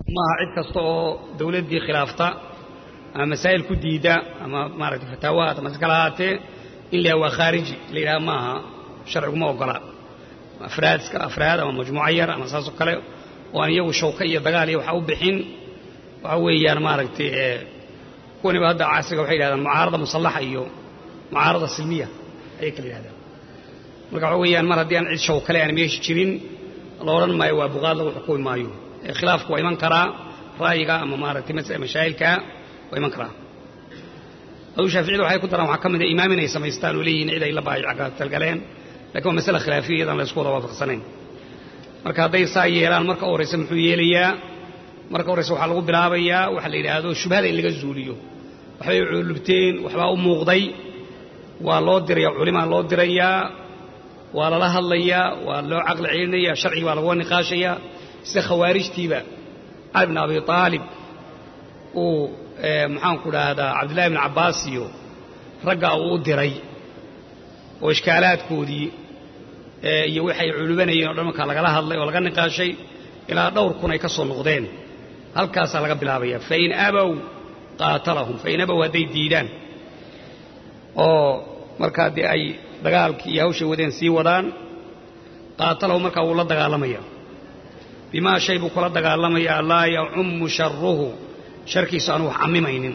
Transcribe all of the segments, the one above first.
maaha cid kasta oo dawladdii khilaafta ama masaa'il ku diida ama maaragtay fataawahaat ama si kala ahaatee in la yaha waa khaariji la yidhaha maaha sharciguma ogola afraad iska afraad ama majmuuco yar ama saasoo kale oo aan iyagu shawka iyo dagaal iyo waxa u bixin waxa weeyaan maaragtay kuwaniba hadda casriga waxay yidhahdaan mucaarada musallaxa iyo mucaarada silmiya ayay kala yidhahdaan marka waxa weeyaan mar haddii aan cid shaw kale aan meesha jirin la odhan maayo waa buqaad lagu xukumi maayo khilaafku waa iman karaa ra'yiga ama maaragtay mashaa'ilkaa waa iman karaa aduu shaaficiyada waxay ku daraan waxaa ka mid a imaam inay samaystaan oo leeyihiin cid ay la baayatalgaleen lakin waa masale khilaafiya iyadaan la isku wada waafaqsanayn marka hadday saa yeelaan marka u horraysa muxuu yeelayaa marka horraysa waxaa lagu bilaabayaa waxa la yidhaahdo shubhada in laga zuuliyo waxbay culubteen waxbaa u muuqday waa loo diraya culimaa loo dirayaa waa lala hadlayaa waa loo caqli celinaya sharcigi baa laguga niqaashayaa sida khawaarijtiiba cali bn abi aalib uu maxaanku dhahdaa cabdillahi bn cabbaas iyo raggaa uu u diray oo ishkaalaadkoodii iyo waxay culubanayeen o dhan markaa lagala hadlay oo laga niqaashay ilaa dhowr kun ay ka soo noqdeen halkaasaa laga bilaabaya fain abow qaatalahum fain abow hadday diidaan oo markaa dee ay dagaalkii iyo hawshay wadeen sii wadaan qaatalahum markaa wuu la dagaalamaya bimaa shay buu kula dagaalamayaa laa yacummu sharuhu sharkiisu aanu wax cammimaynin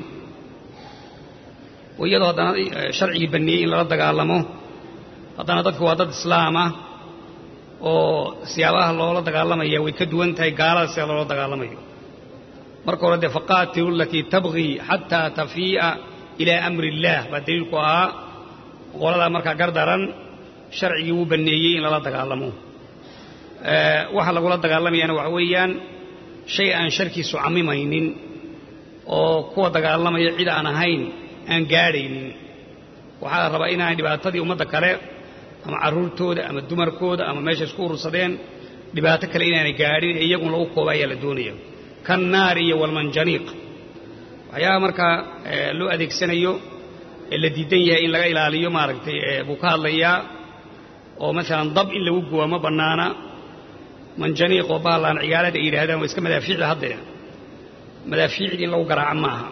oo iyadoo haddana sharcigii banneeyey in lala dagaalamo haddana dadku waa dad islaamah oo siyaabaha loola dagaalamaya way ka duwan tahay gaalada sida loola dagaalamayo marka hore dee faqaatilu alatii tabgii xataa tafii'a ilaa amri illaah baa daliilku ahaa qoladaa markaa gardaran sharcigii wuu banneeyey in lala dagaalamo waxa lagula dagaalamayana waxa weeyaan shay aan sharkiisu cammimaynin oo kuwa dagaalamaya cid aan ahayn aan gaadhaynin waxaa la rabaa inaanay dhibaatadii ummadda kale ama carruurtooda ama dumarkooda ama meesha isku urursadeen dhibaato kale inaanay gaadhin ee iyagun lagu kooba ayaa la doonaya kan naari iyo walmanjaniiq waxyaaha markaa loo adeegsanayo ee la diidan yahay in laga ilaaliyo maaragtay buu ka hadlayaa oo maalan dab in lagu guba ma bannaana manjaniiq oo baalaan cigaalada ay yidhahdaan waa iska madaafiicda haddee madaafiicdii in lagu garaaco maaha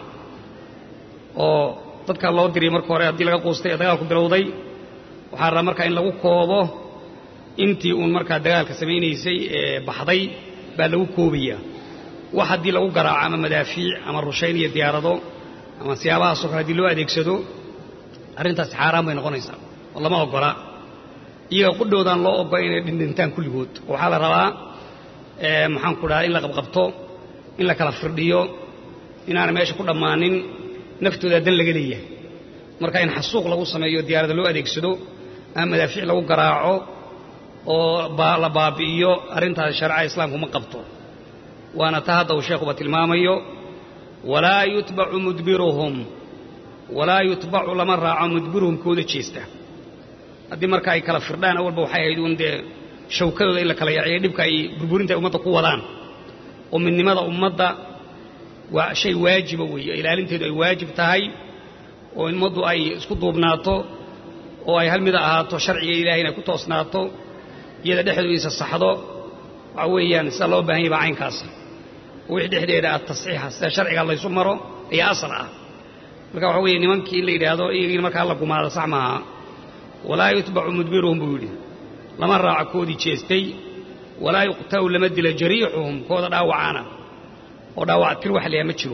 oo dadkaa loo diriyay marka hore haddii laga quustay ee dagaalku bilowday waxaa rabaa markaa in lagu koobo intii uun markaa dagaalka samaynaysay ee baxday baa lagu koobaya wax haddii lagu garaaco ama madaafiic ama rushayn iyo diyaarado ama siyaabahaasoo kale haddii loo adeegsado arrintaasi xaaraan bay noqonaysaa oo lama oggola iyaga qudhoodaan loo ogola inay dhindhintaan kulligood oo waxaa la rabaa maxaanku dhahaa in la qabqabto in la kala firdhiyo inaana meesha ku dhammaanin naftooda dan laga leeyahay marka in xasuuq lagu sameeyo diyaarada loo adeegsado ama madaafiic lagu garaaco oo la baabi'iyo arrintaasi shareecada islaamku ma qabto waana ta hadda uu sheekhuba tilmaamayo walaa yutbacu mudbiruhum walaa yutbacu lama raaco mudbiruhum kooda jeesta haddii marka ay kala firdhaan awalba waxay ahayd uun dee shawkadooda in la kala yaciyo dhibka ay burburinta ay ummadda ku wadaan oo midnimada ummadda waa shay waajiba weeye ilaalinteedu ay waajib tahay oo ummaddu ay isku duubnaato oo ay hal mida ahaato sharciga ilahay inay ku toosnaato iyada dhexdooda isa saxdo waxa weeyaan sida loo baahan yahy baa caynkaas oo wixii dhexdeeda ah tasxiixa sida sharciga laysu maro ayaa asal ah marka waxa weeye nimankii in la yidhaahdo iyagiina markaa la gumaado sax maaha walaa yutbacu mudbiruhum buu yidhi lama raaco koodii jeestay walaa yuqta'u lama dila jariixuhum kooda dhaawacaana oo dhaawac tir wax leeya ma jiro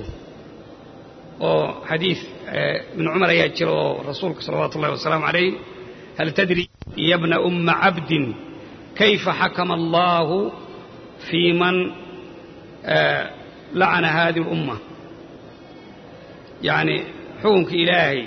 oo xadiid ibnu cumar ayaa jira oo rasuulka salawaatu ullahi wasalaamu calayh hal tadri ya bna umma cabdin kayfa xakama allaahu fii man lacana hadihi اlumma yacni xukunka ilaahay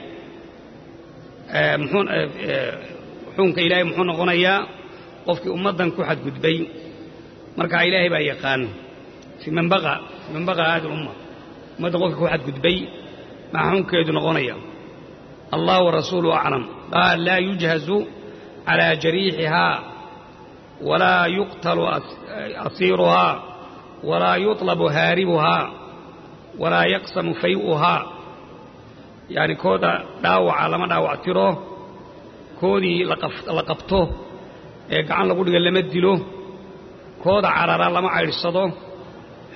xukunka ilaahay muxuu noqonayaa qofkii ummaddan ku xadgudbay markaa ilaahay baa yaqaan fii man baqa fii man baqa hadihi lumma ummaddan qofkii ku xadgudbay maxaa xukunkeedu noqonaya allah warasuuluhu aclam qaal laa yujhazu calaa jariixihaa walaa yuqtalu asiiruhaa walaa yuطlabu haaribuhaa walaa yaqsamu fay'uhaa yacni kooda dhaawaca lama dhaawac tiro koodii la qabto ee gacan lagu dhiga lama dilo kooda carara lama caydhsado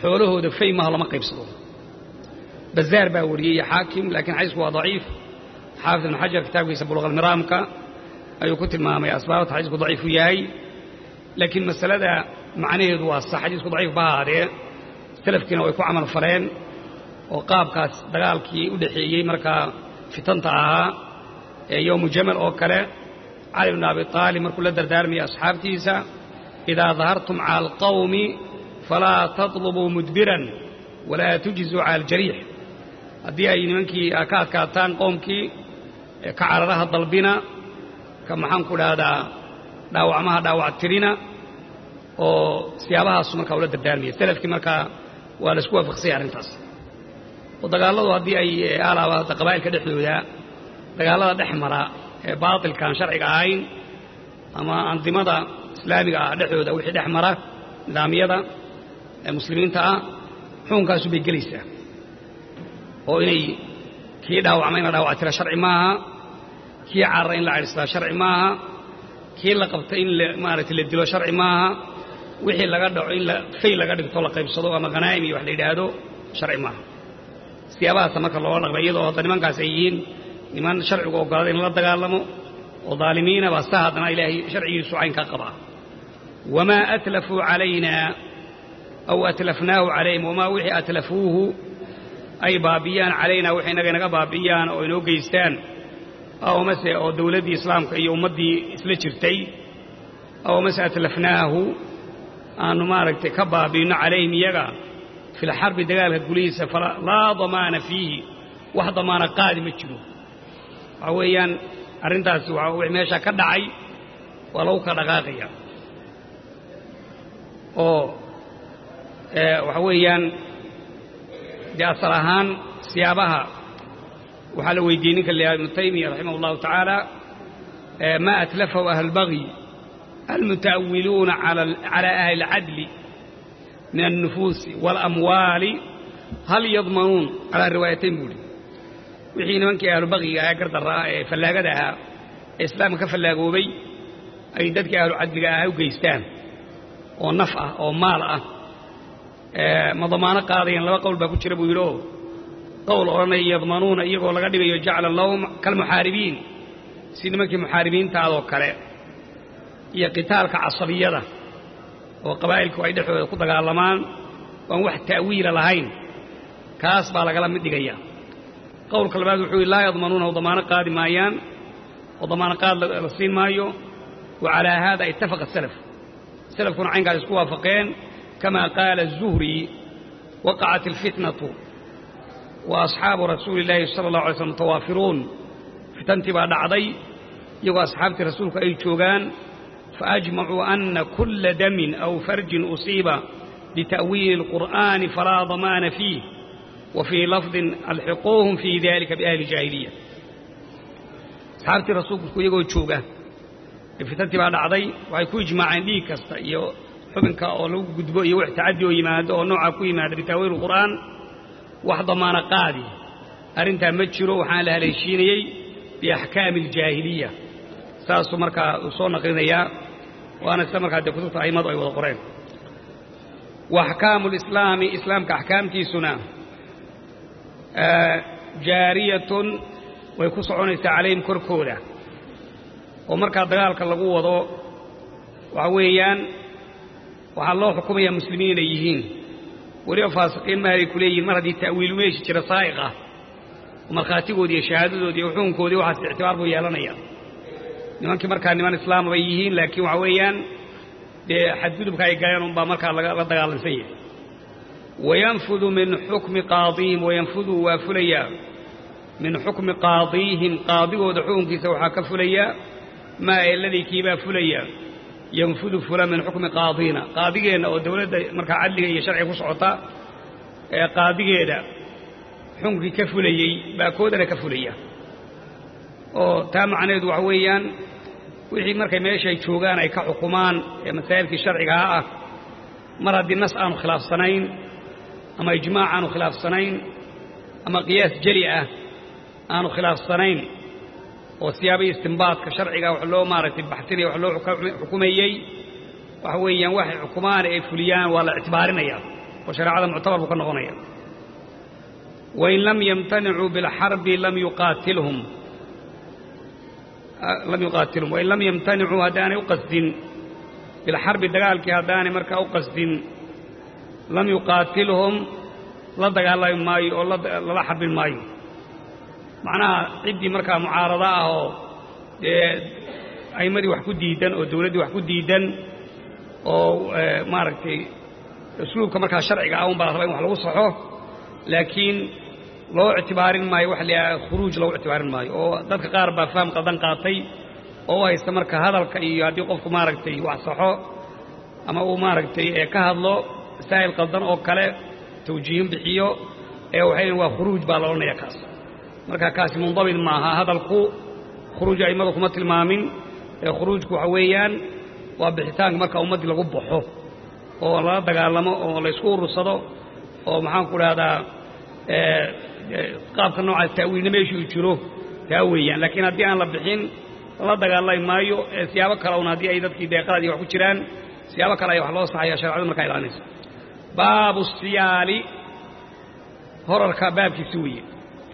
xoolahooda fay maha lama qaybsado bazaar baa wariyey xaakim laakiin xadiisku waa daciif xaafid ibn xajar kitaabkiisa buluqalmiraamka ayuu ku tilmaamay asbaabta xadiisku daciifu yahay laakiin masalada macnaheedu waa sax xadiisku daciif ba ahaadee salafkiina way ku camal faleen oo qaabkaas dagaalkii u dhexeeyey markaa fitanta ahaa ee yowmu jamal oo kale cali bn abi aalib markuu la dardaarmayay asxaabtiisa idaa dahartum cala alqawmi falaa tatlubuu mudbiran walaa tujizuu cala aljariix haddii ay nimankii ka adkaataan qowmkii ka cararaha dalbina ka maxaan ku dhahdaa dhaawacmaha dhaawac tirina oo siyaabahaasu markaa ula dardaarmaya salafkii markaa waa laisku waafaqsanya arrintaas oo dagaalladu haddii ay alaaba hadda qabaa'ilka dhexdooda dagaallada dhex mara ee baatilkaan sharciga ahayn ama andimada islaamiga ah dhexdooda wixii dhex mara nidaamyada ee muslimiinta ah xukunkaasu bay gelaysaa oo inay kii dhaawacma in la dhaawactira sharci maaha kii carara in la cadhislaa sharci maaha kii la qabta in maaragtay la dilo sharci maaha wixii laga dhaco in fay laga dhigto la qaybsado ama khanaa'im iyo wax la yidhaahdo sharci maaha siyaabahaasa marka loola dhaqma iyadoo hadda nimankaas ay yihiin niman sharcigu oggolada in lala dagaalamo oo daalimiina baa sa haddana ilaahay sharcigiisu caynkaa qabaa wamaa atlafuu calaynaa aw atlafnaahu calayhim wamaa wixii atlafuuhu ay baabiyaan calaynaa wixii inaga inaga baabiyaan oo inoo geystaan aw mase oo dawladdii islaamka iyo ummaddii isla jirtay aw mase atlafnaahu aanu maaragtay ka baabiinno calayhim iyaga fi lxarbi dagaalka gulihiisa laa damaana fiihi wax damaana qaadi ma jiro waxaa weeyaan arrintaasi w meeshaa ka dhacay waa lagu ka dhaqaaqaya oo waxa weeyaan dee asal ahaan siyaabaha waxaa la weydiiyey ninka la ibnu taymiya raximah اllahu tacaala ma atlafahu ahlulbagyi almuta'awiluuna cala ahli اlcadli min alnufuusi waalamwaali hal yadmanuun calaa riwaayatayn buuhi wixii nimankii ahlubagyiga ahaa gardarra ah ee fallaagada ahaa ee islaamka ka fallaagoobay ay dadkii ahlucadliga ahaa u geystaan oo naf ah oo maal ah ma damaano qaadayaan laba qowl baa ku jira buu yidhi oo qowl odhanaya yadmanuuna iyagoo laga dhigayo jacla lahum kalmuxaaribiin si nimankii muxaaribiintaadoo kale iyo qitaalka casabiyada oo qabaa'ilku ay dhexdooda ku dagaalamaan waan wax ta'wiila lahayn kaas baa lagala mid dhigaya qowlka labaad wuxuu yidhi laa yadmanuuna oo damaano qaadi maayaan oo damaano qaad la siin maayo wa calaa haada ittafaqa salaf salafkuna caynkaas isku waafaqeen kama qaala الzuhri waqacat اlfitnatu wa asxaabu rasuuli اllaahi sala اllahu alay slm mutawaafiruun fitantii baa dhacday iyagoo asxaabtii rasuulku ay joogaan faajmacuu ana kula damin aw farjin usiiba bita'wiili اlqur'ani falaa damaana fiih wa fii lafdin alxiquuhum fii dalika biahli jaahiliya asxaabtii rasuulku iyagoo jooga fitantii baa dhacday waxay ku ijmaaceen dhiig kasta iyo xubinka oo lagu gudbo iyo wax tacaddi oo yimaado oo noocaa ku yimaada bitaawiil qur'aan wax damaano qaadi arrintaa ma jiro waxaan la haleeshiinayey biaxkaami aljaahiliya saasuu markaa uu soo naqlinayaa waana sida markaa dee kutubta a'immadu ay wada qoreen wa axkaamu lislaami islaamka axkaamtiisuna jaariyatun way ku soconaysaa calayhim korkooda oo markaa dagaalka lagu wado waxa weeyaan waxaa loo xukumayaa muslimiin inay yihiin weliba faasiqiin mahalay ku leeyihin mar haddii ta'wiilu meeshi jira saa'iq ah oo markhaatigoodii iyo shahaadadoodii iyo xukunkoodii waxaas ictibaar buu yeelanaya nimankii markaa niman islaama bay yihiin laakiin waxa weeyaan dee xadgudubka ay galeen unbaa markaa la dagaalansan yahay wayanfudu min xukmi qaadiihim wayanfudu waa fulayaa min xukmi qaadiihim qaadigooda xukunkiisa waxaa ka fulaya maa eladii kiibaa fulaya yanfudu fula min xukmi qaadiina qaadigeenna oo dawladda markaa cadliga iyo sharciga ku socota ee qaadigeeda xukunkii ka fulayey baa koodana ka fulaya oo taa macnaheedu waxa weeyaan wixii markay meeshay joogaan ay ka xukumaan ee masaa'ilkii sharcigaha ah mar haddii nas aanu khilaafsanayn ama ijmaac aanu khilaafsanayn ama qiyaas jeli ah aanu khilaafsanayn oo siyaabihii istimbaadka sharciga wax loo maaragtay baxsinaya wax loo xukumayey waxa weeyaan waxay xukumaan ay fuliyaan waa la ictibaarinaya oo shareecada muctabar buu ka noqonaya wain lam yamtanicuu bilxarbi lam yuqaatilhum lam yuqaatilhum wain lam yamtanicuu haddaanay u qasdin bilxarbi dagaalkii haddaanay markaa u qasdin lam yuqaatilhum la dagaalami maayo oo lala xarbin maayo macnaha ciddii markaa mucaarado ah oo dee a'imadii wax ku diidan oo dawladdii wax ku diidan oo maaragtay usluubka markaa sharciga ah un baa la raba in wax lagu saxo laakiin loo ictibaarin maayo waxa la yidhaha khuruuj loogu ictibaarin maayo oo dadka qaar baa faham qaldan qaatay oo u haysta marka hadalka iyo haddii qofku maaragtay wax saxo ama uu maaragtay ka hadlo masaa'il qaldan oo kale tawjiihin bixiyo ee waxay waa khuruuj baa la odhanaya kaas marka kaasi mundabit maaha hadalku khuruuj a'immadu kuma tilmaamin ee khuruujku waxa weeyaan waa bixitaanka marka ummaddii lagu baxo oo lala dagaalamo oo laysku urursado oo maxaan ku dhahdaa qaabka noocaas ta'wiilna meeshuu jiro taa weeyaan laakiin haddii aan la bixin lala dagaalami maayo ee siyaabo kale un haddii ay dadkii deeqadii wax ku jiraan siyaabo kale ayaa wax loo saxaya sharecadu markaa ilaalinayso baabu siyaali horarka baabkiisi weeye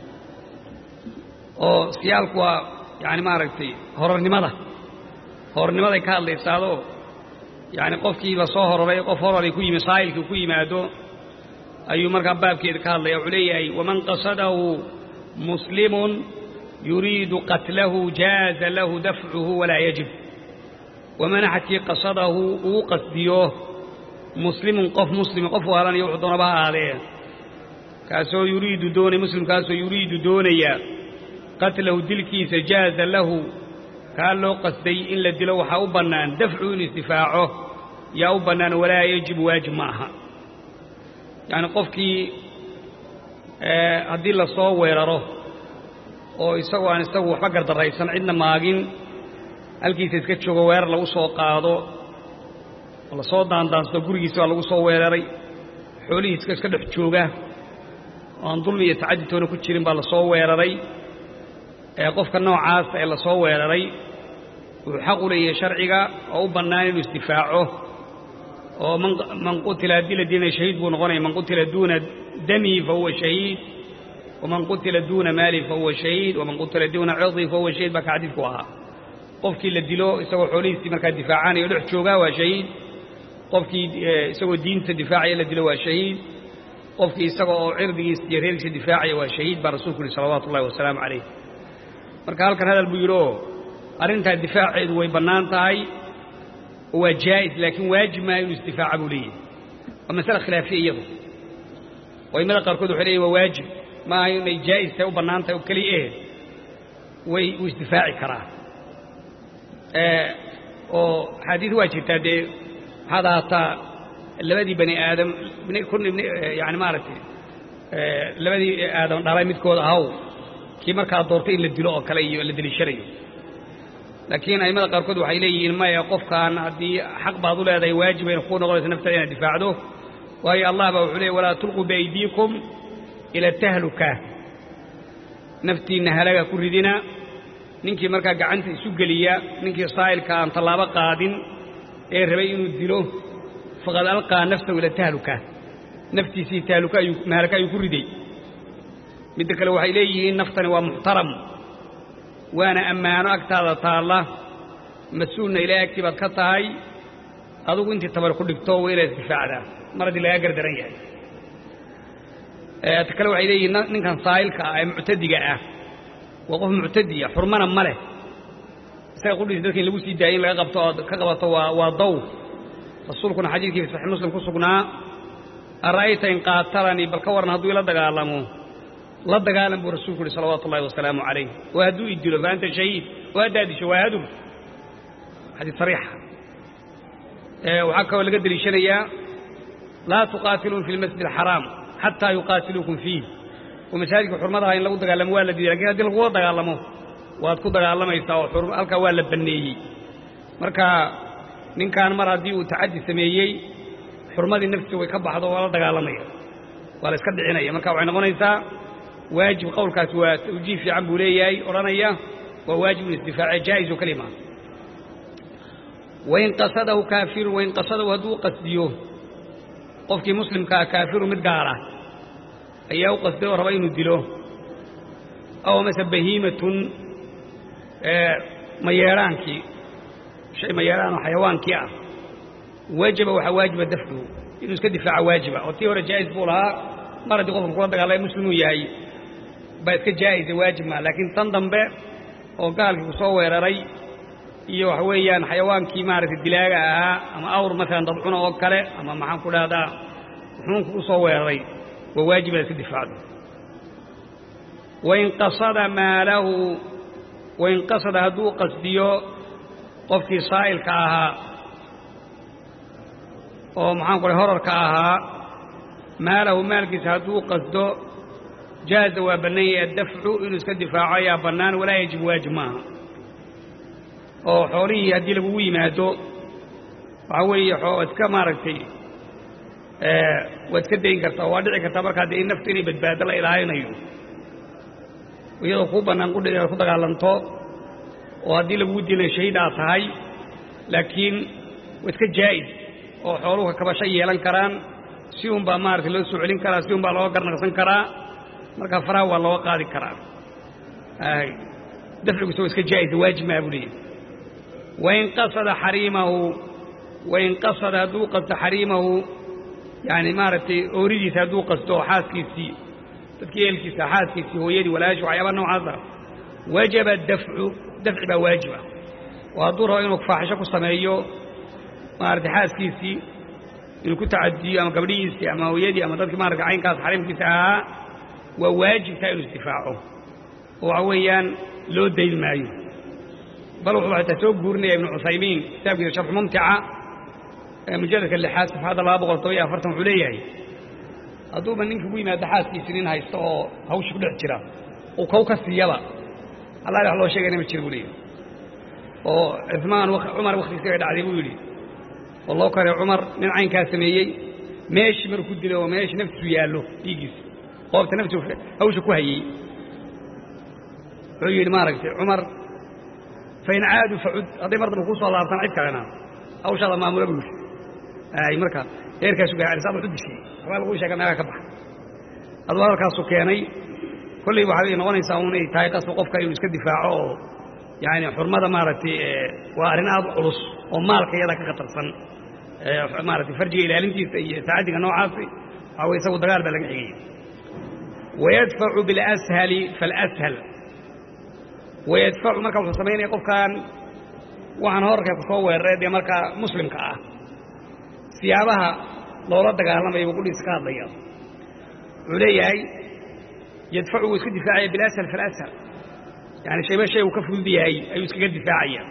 oo siyaalku waa yani maaragtay horarnimada horarnimaday ka hadlaysaado yani qofkii lasoo hororay qof hororay ku yimi saa'ilkii ku yimaado ayuu markaa baabkeeda ka hadlaya wuxuu leeyahay waman qasadahu muslimun yuriidu qatlahu jaaza lahu dafcuhu walaa yajib waman axadkii qasadahu uu qasdiyo muslimun qof muslima qof waalanaya wuxuu doonaba ha ahaadee kaasoo yuriidu doonaya muslimkaasoo yuriidu doonaya qatlahu dilkiisa jaaza lahu kaa loo qasday in la dilo waxaa u bannaan dafcu in isdifaaco yaa u bannaan walaa yajibu waajib ma aha yacni qofkii haddii la soo weeraro oo isagoo aan isagu waxba gardarraysan cidna maagin halkiisa iska joogo weerar lagu soo qaado oo la soo daandaansado gurigiisa baa lagu soo weeraray xoolihiiska iska dhex jooga oo aan dulmi iyo tacaditoona ku jirin baa la soo weeraray ee qofka noocaas ee la soo weeraray wuxuu xaq u leeyahay sharciga oo u bannaan inuu isdifaaco oo man qutila haddii la diinaya shahiid buu noqonaya man qutila duuna damihi fa huwa shahiid waman qutila duuna maalihi fa huwa shahiid waman qutila duuna cirdihi fa huwa shahiid baa ka xadiidku ahaa qofkii la dilo isagoo xoolihiisii markaa difaacanaya o dhex joogaa waa shahiid qofkii isagoo diinta difaacaya la dilo waa shahiid qofkii isaga oo cirdigiisa iyo reerkiisa difaacaya waa shahiid baa rasuulku yihi salawaatu ullahi wasalaamu calayh marka halkan hadal buu yidhi oo arrintaa difaaceedu way bannaan tahay oo waa jaa'is laakiin waajib maaha inuu isdifaaca buu leeyahay waa masale khilaafiya iyadu oo aimada qaarkood waxay leeyihin waa waajib maaha inay jaa'is tahay u bannaan tahay oo keliya eh way uu isdifaaci karaa oo axaadiis waa jirtaa dee waxaad ahaataa labadii bani aadam yani maaragtay labadii aadam dhalay midkood ahaw kii markaa doortay in la dilo oo kale iyo la deliishanayo laakiin a'immada qaarkood waxay leeyihiin maya qofkaan haddii xaq baad u leedahay waajibayna kuu noqonaysa naftada inaad difaacdo waayo allah baa wuxuu leey walaa tulquu biaydiikum ila tahluka naftiinna halaga ku ridina ninkii markaa gacanta isu geliya ninkii saa'ilka aan tallaabo qaadin ee rabay inuu dilo faqad alqaa nafsahu ila tahluka naftiisii tahluka ayuu mahalaka ayuu ku riday midda kale waxay leeyihiin naftani waa muxtaram waana ammaano agtaada taalla mas-uulna ilaahay agtii baad ka tahay adugu intii tabar ku dhigto waa inaad isdifaacdaa mar haddii lagaa gardaran yahay ta kale waxay leeyihiin ninkan saa'ilka ah ee muctadiga ah waa qof muctadiya xurmana ma leh isaga qudhiisa dadka in lagu sii daayay in laga qabto ood ka qabato waa waa daw rasuulkuna xadiidkii fi saxiix muslim ku sugnaa ara'ayta in qaatalanii bal ka warran hadduu ila dagaalamo la dagaalan buu rasuulku uhi salawaatu ullahi wasalaamu calayh oo hadduu i dilo fa anta shahiid oo haddaad disho waa hadug xadiid sariixa waxaa kaloo laga deliishanayaa laa tuqaatiluun fi lmasjid alxaraam xataa yuqaatiluukum fiih oo masaajidka xurmadaha in lagu dagaalamo waa la diiday lakin haddii lagula dagaalamo waad ku dagaalamaysaa oo halkaa waa la banneeyey marka ninkan mar haddii uu tacaddi sameeyey xurmadii naftiisa way ka baxdo waa la dagaalamaya waa la iska dhicinaya marka waxay noqonaysaa waajib qowlkaasi waa tawjiih fiican buu leeyahay odhanaya waa waajib in isdifaace jaa'is oo keliya maaha wain qasadahu kaafirun wain qasadahu hadduu qasdiyo qofkii muslimkaa kaafiru mid gaala ayaa u qasday oo raba inuu dilo aw mase bahiimatun mayeedhaankii shay mayeedhaan oo xayawaankii ah wajaba waxaa waajiba dafcuhu inuu iska difaaco waajiba oo tii hore jaa'is buu lahaa mar haddii qofka kula dagaalaya muslimuu yahay baa iska jaa'isa waajib maa laakiin tan dambe oo gaalkii ku soo weeraray iyo waxa weeyaan xayawaankii maaragtay dilaaga ahaa ama awr maalan dabcuna oo kale ama maxaan ku dhahdaa xuunku u soo weeraray waa waajib inaad iska difaacdo wain qasada maalahu wain qasada hadduu qasdiyo qofkii saa'ilka ahaa oo maxaan ku dhahay horarka ahaa maalahu maalkiisa hadduu qasdo jaaza waa bannaan yahay addafcu inuu iska difaaco ayaa bannaan walaa yajib waajib maaha oo xoolihii haddii lagugu yimaado waxaa weeye waad iska maaragtay waad iska dayn kartaa waa dhici kartaa markaa dee in naftu inay badbaado la ilaalinayo iyadoo kuu bannaan qudhi inaad ku dagaalanto oo haddii lagugu dilay shahiid aad tahay laakiin waa iska jaa'is oo xooluhu kabasho yeelan karaan si un baa maaragtay loo soo celin karaa si un baa looga garnaqsan karaa markaa faraha waa looga qaadi karaa dafcigusa waa iska jaa'isa waajib maa buu leeyahy wain qasada xariimahu wain qasada hadduu qasto xariimahu yani maaragtay ooridiisa hadduu qasto xaaskiisii dadkii eelkiisa xaaskiisii hooyadii walaashi waxyaaba noocaasa wajaba dafcu dafci baa waajiba oo hadduu rabo inuu faaxisho ku sameeyo maaragtay xaaskiisii inuu ku tacadiyo ama gabdhihiisii ama hooyadii ama dadkii maaragtay caynkaas xariimkiisa ahaa waa waajibtaa inuu isdifaaco oo waxa weeyaan loo dayn maayo bal wuxuu xataa soo guurinaya ibnu cuthaymiin kitaabkiisa sharxu mumtica ee mujalladka lixaad safxadda laba boqol toban iyo afartan wuxuu leeyahay hadduuba ninka ugu yimaado xaaskiisi nin haysto oo hawsha ku dhex jira uu kow ka siiyaba allah wax loo sheegayna ma jira buu leeyahy oo cumaan cumar wakhtigiisi bay dhacday buu yidhi oo loo karay cumar nin caynkaa sameeyey meeshii maruu ku dilay oo meeshii naftiisu yaallo dhiiggiisa qoobta naftiisu hawsha ku hayey wuxuu yidhi maaragtay cumar fain caadu facud hadday mar dambe kuu soo laabtaan cid kalena hawshaada maamula buu yidhi ay marka heerkaasu gaadhay saa wuxu dishay waxbaa lagu sheega meelaha ka baxa aduu hadalkaasu keenay kolley waxay noqonaysaa un inay tahay qasba qofka inuu iska difaaco oo yaani xurmada maaragtay waa arrin aad u culus oo maalka iyada ka khatarsan maaragtay farjiga ilaalintiisa iyo tacaddiga noocaasi waxaa way isagu dagaal baa laga xigaya wayadfacu bilashali falashal wayadfacu marka wuxuu samaynaya qofkan waxaan horarka ku soo weeraray dee markaa muslimka ah siyaabaha loola dagaalamaya buu qudhiisa ka hadlaya wuxuu leeyahay yadfacu wuu iska difaacaya bilashal falashal yani shayba shay uu ka fudud yahay ayuu iskaga difaacaya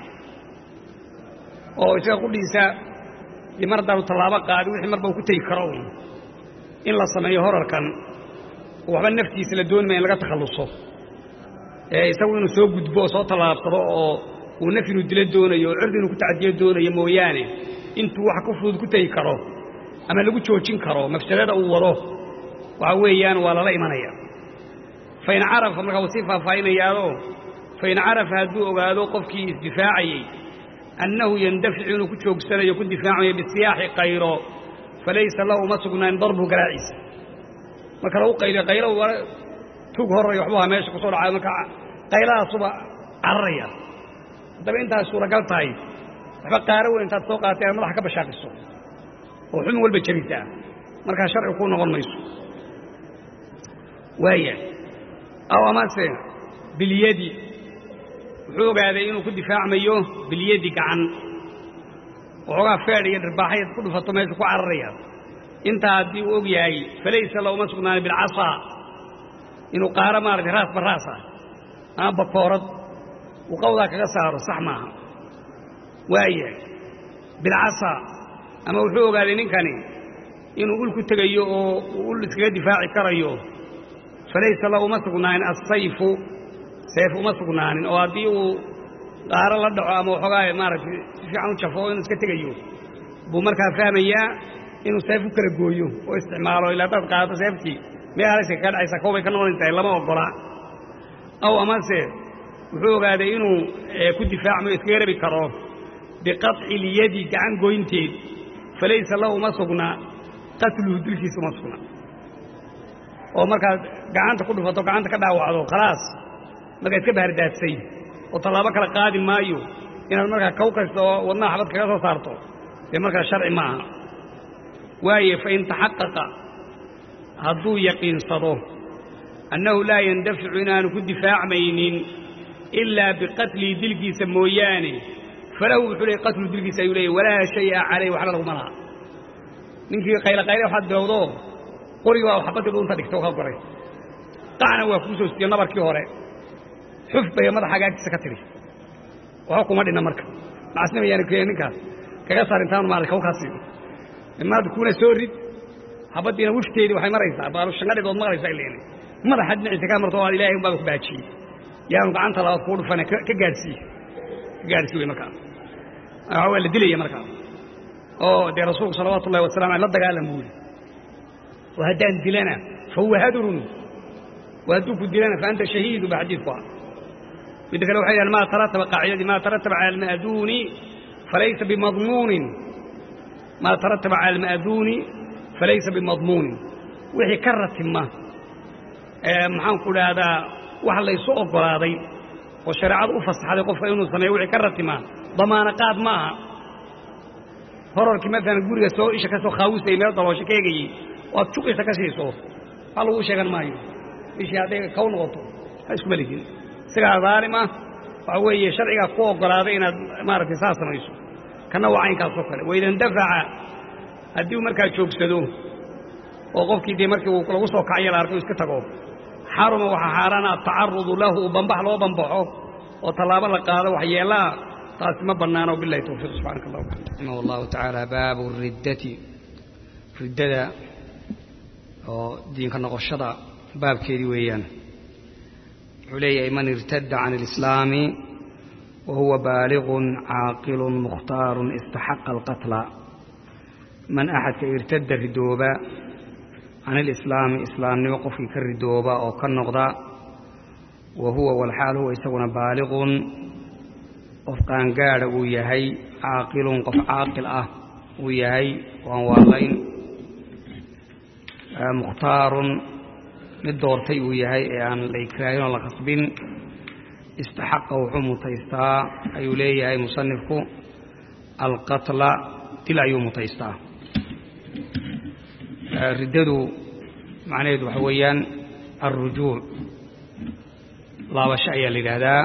oo isaga qudhiisa dee mar haddaanu tallaabo qaadin wixii marba uu ku tegi karo un in la sameeyo horarkan oo waxba naftiisa la dooni maya in laga takhalluso ee isagu inuu soo gudbo oo soo tallaabsado oo uu naf inuu dilo doonayo oo cirdi inuu ku tacadiyo doonayo mooyaane intuu wax ku fudud ku tegi karo ama lagu joojin karo mafsadada uu wado waxa weeyaan waa lala imanaya fain carafa markaa wuu sii faahfaahinayaado fain carafa hadduu ogaado qofkii isdifaacayey annahu yandaficu inuu ku joogsanayo ku difaacayo bisiyaaxi qayro falaysa lahu uma sugnaan darbuhu garaaciisa marka lagu qayliyo qaylo tug horray waxbu ahaa meesha kusoo dhacayo marka qayladaasuba cararaya haddaba intaas suuragal tahay waxba qaaro weyn intaad soo qaatay aad madaxa ka bashaaqiso oo xubin walba jabisaa markaa sharci kuu noqon mayso waaya aw amase bilyadi wuxuu ogaaday inuu ku difaacmayo bilyadi gacan waxoogaa feedh iyo dhirbaaxayaad ku dhufato meesha ku cararaya intaa haddii uu og yahay falaysa la uma sugnaani bilcasaa inuu qaaro maaragtay raas baraas ah ama bakoorad uu qawdaa kaga saaro sax maaha waaya bilcasaa ama wuxuu ogaaday ninkani inuu ul ku tegayo oo uu ul iskaga difaaci karayo falaysa lahu uma sugnaanin assayfu seef uma sugnaanin oo haddii uu qaaro la dhaco ama waxoogaa maaragtay si fiican u jafo inuu iska tegayo buu markaa fahmayaa inuu seef u kala gooyo oo isticmaalo ilaa haddaad qaadato seeftii meel halayska kaga dhacaysa koobay ka noqonaysahay lama oggola aw amase wuxuu ogaaday inuu ku difaacmayo iskaga rabi karo biqaطci ilyadi gacan goynteed falaysa lahu uma sugna qatluhu dilkiisa uma sugna oo markaad gacanta ku dhufato gacanta ka dhaawacdo khalaas markaad iska bahardaadsay oo tallaabo kala qaadi maayo inaad markaa kaw kasta oo wadnaha xabad kaga soo saarto dee markaa sharci ma aha waaye fain taxaqaqa hadduu yaqiinsado annahu laa yandaficu inaanu ku difaacmaynin ilaa biqatlii dilkiisa mooyaane falahu wuxuu leeyay qatlu dilkiisa ayuu leeyay walaa shaya calayh waxba laguma laha ninkii qaylaqayle waxaad bilowdo qoriga waa xabaddii dhuunta dhigta ka goray qacna waa kuu soo siiyo nabarkii hore xuf bay madaxa agaagtiisa ka tidhi waxba kuma dhinna marka macasnima yaana keenay ninkaas kaga saar intaanu maarata kaw kaa siiyo imaada kuuna soo rid habaddiina wufteedii waxay maraysaa baalu shangadhidood maqlaysaa ileeni madaxa dhinaciisa kaa marto waa ilaahay unbaaba ku baajiyey yaanu gacanta labaad kuu dhufane ka gaadhsiiye ka gaadhsii wey markaas waa la dilaya markaas oo dee rasuulku salawaatu ullahi wasalam aley la dagaalam buu yidhi oo haddaan dilana fa huwa hadrun wa hadduu ku dilana fa anta shahiidu ba xadiidku ah midda kale waxay yidhahan maa tarataba qaacidadii maa tarataba cala alma'duuni falaysa bimadmuunin maa tarataba cala alma'duuni falaysa bimadmuunin wixii ka ratima maxaanku idhaahdaa wax laysu oggolaaday oo shareecadu u fasaxday qofka inuu sameeyo wixii ka ratimaa damaano qaad ma aha horarkii maalan guriga soo isha ka soo khaawisayay meel daloosho ka egayey oo aad juqiisa ka siiso wax laguu sheegan maayo ishii hadday kaw noqoto ha iskuma ligin isagaa daalim ah waxa weeye sharcigaa ku oggolaaday inaad maaragtay saas samayso kanna waa caynkaasoo kale waidandafaca haddii uu markaa joogsado oo qofkii dee markii uu lagu soo kacayo la arko iska tago xaruma waxaa xaaraana atacarudu lahu bambax loo bambaxo oo tallaabo la qaado waxyeelaa taasi ma bannaano bilahi towfiiq subxaanaka allah raximah allahu tacaala baabu riddati riddada oo diinka noqoshada baabkeedii weeyaan wuxuu leeyahay man irtadda can alislaami wa huwa baaliqun caaqilun mukhtaarun istaxaqa alqatla man axadka irtadda ridooba can alislaami islaamnimo qofkii ka ridooba oo ka noqda wa huwa walxaal huwa isaguna baaliqun qof qaangaadha uu yahay caaqilun qof caaqil ah uu yahay waan waalayn mukhtaarun mid doortay uu yahay ee aan la ikraahin oo la khasbin istaxaqa wuxuu mutaystaa ayuu leeyahay musanifku alqatla dil ayuu mutaystaa riddadu macnaheedu waxa weeyaan alrujuuc laabasho ayaa la yidhaahdaa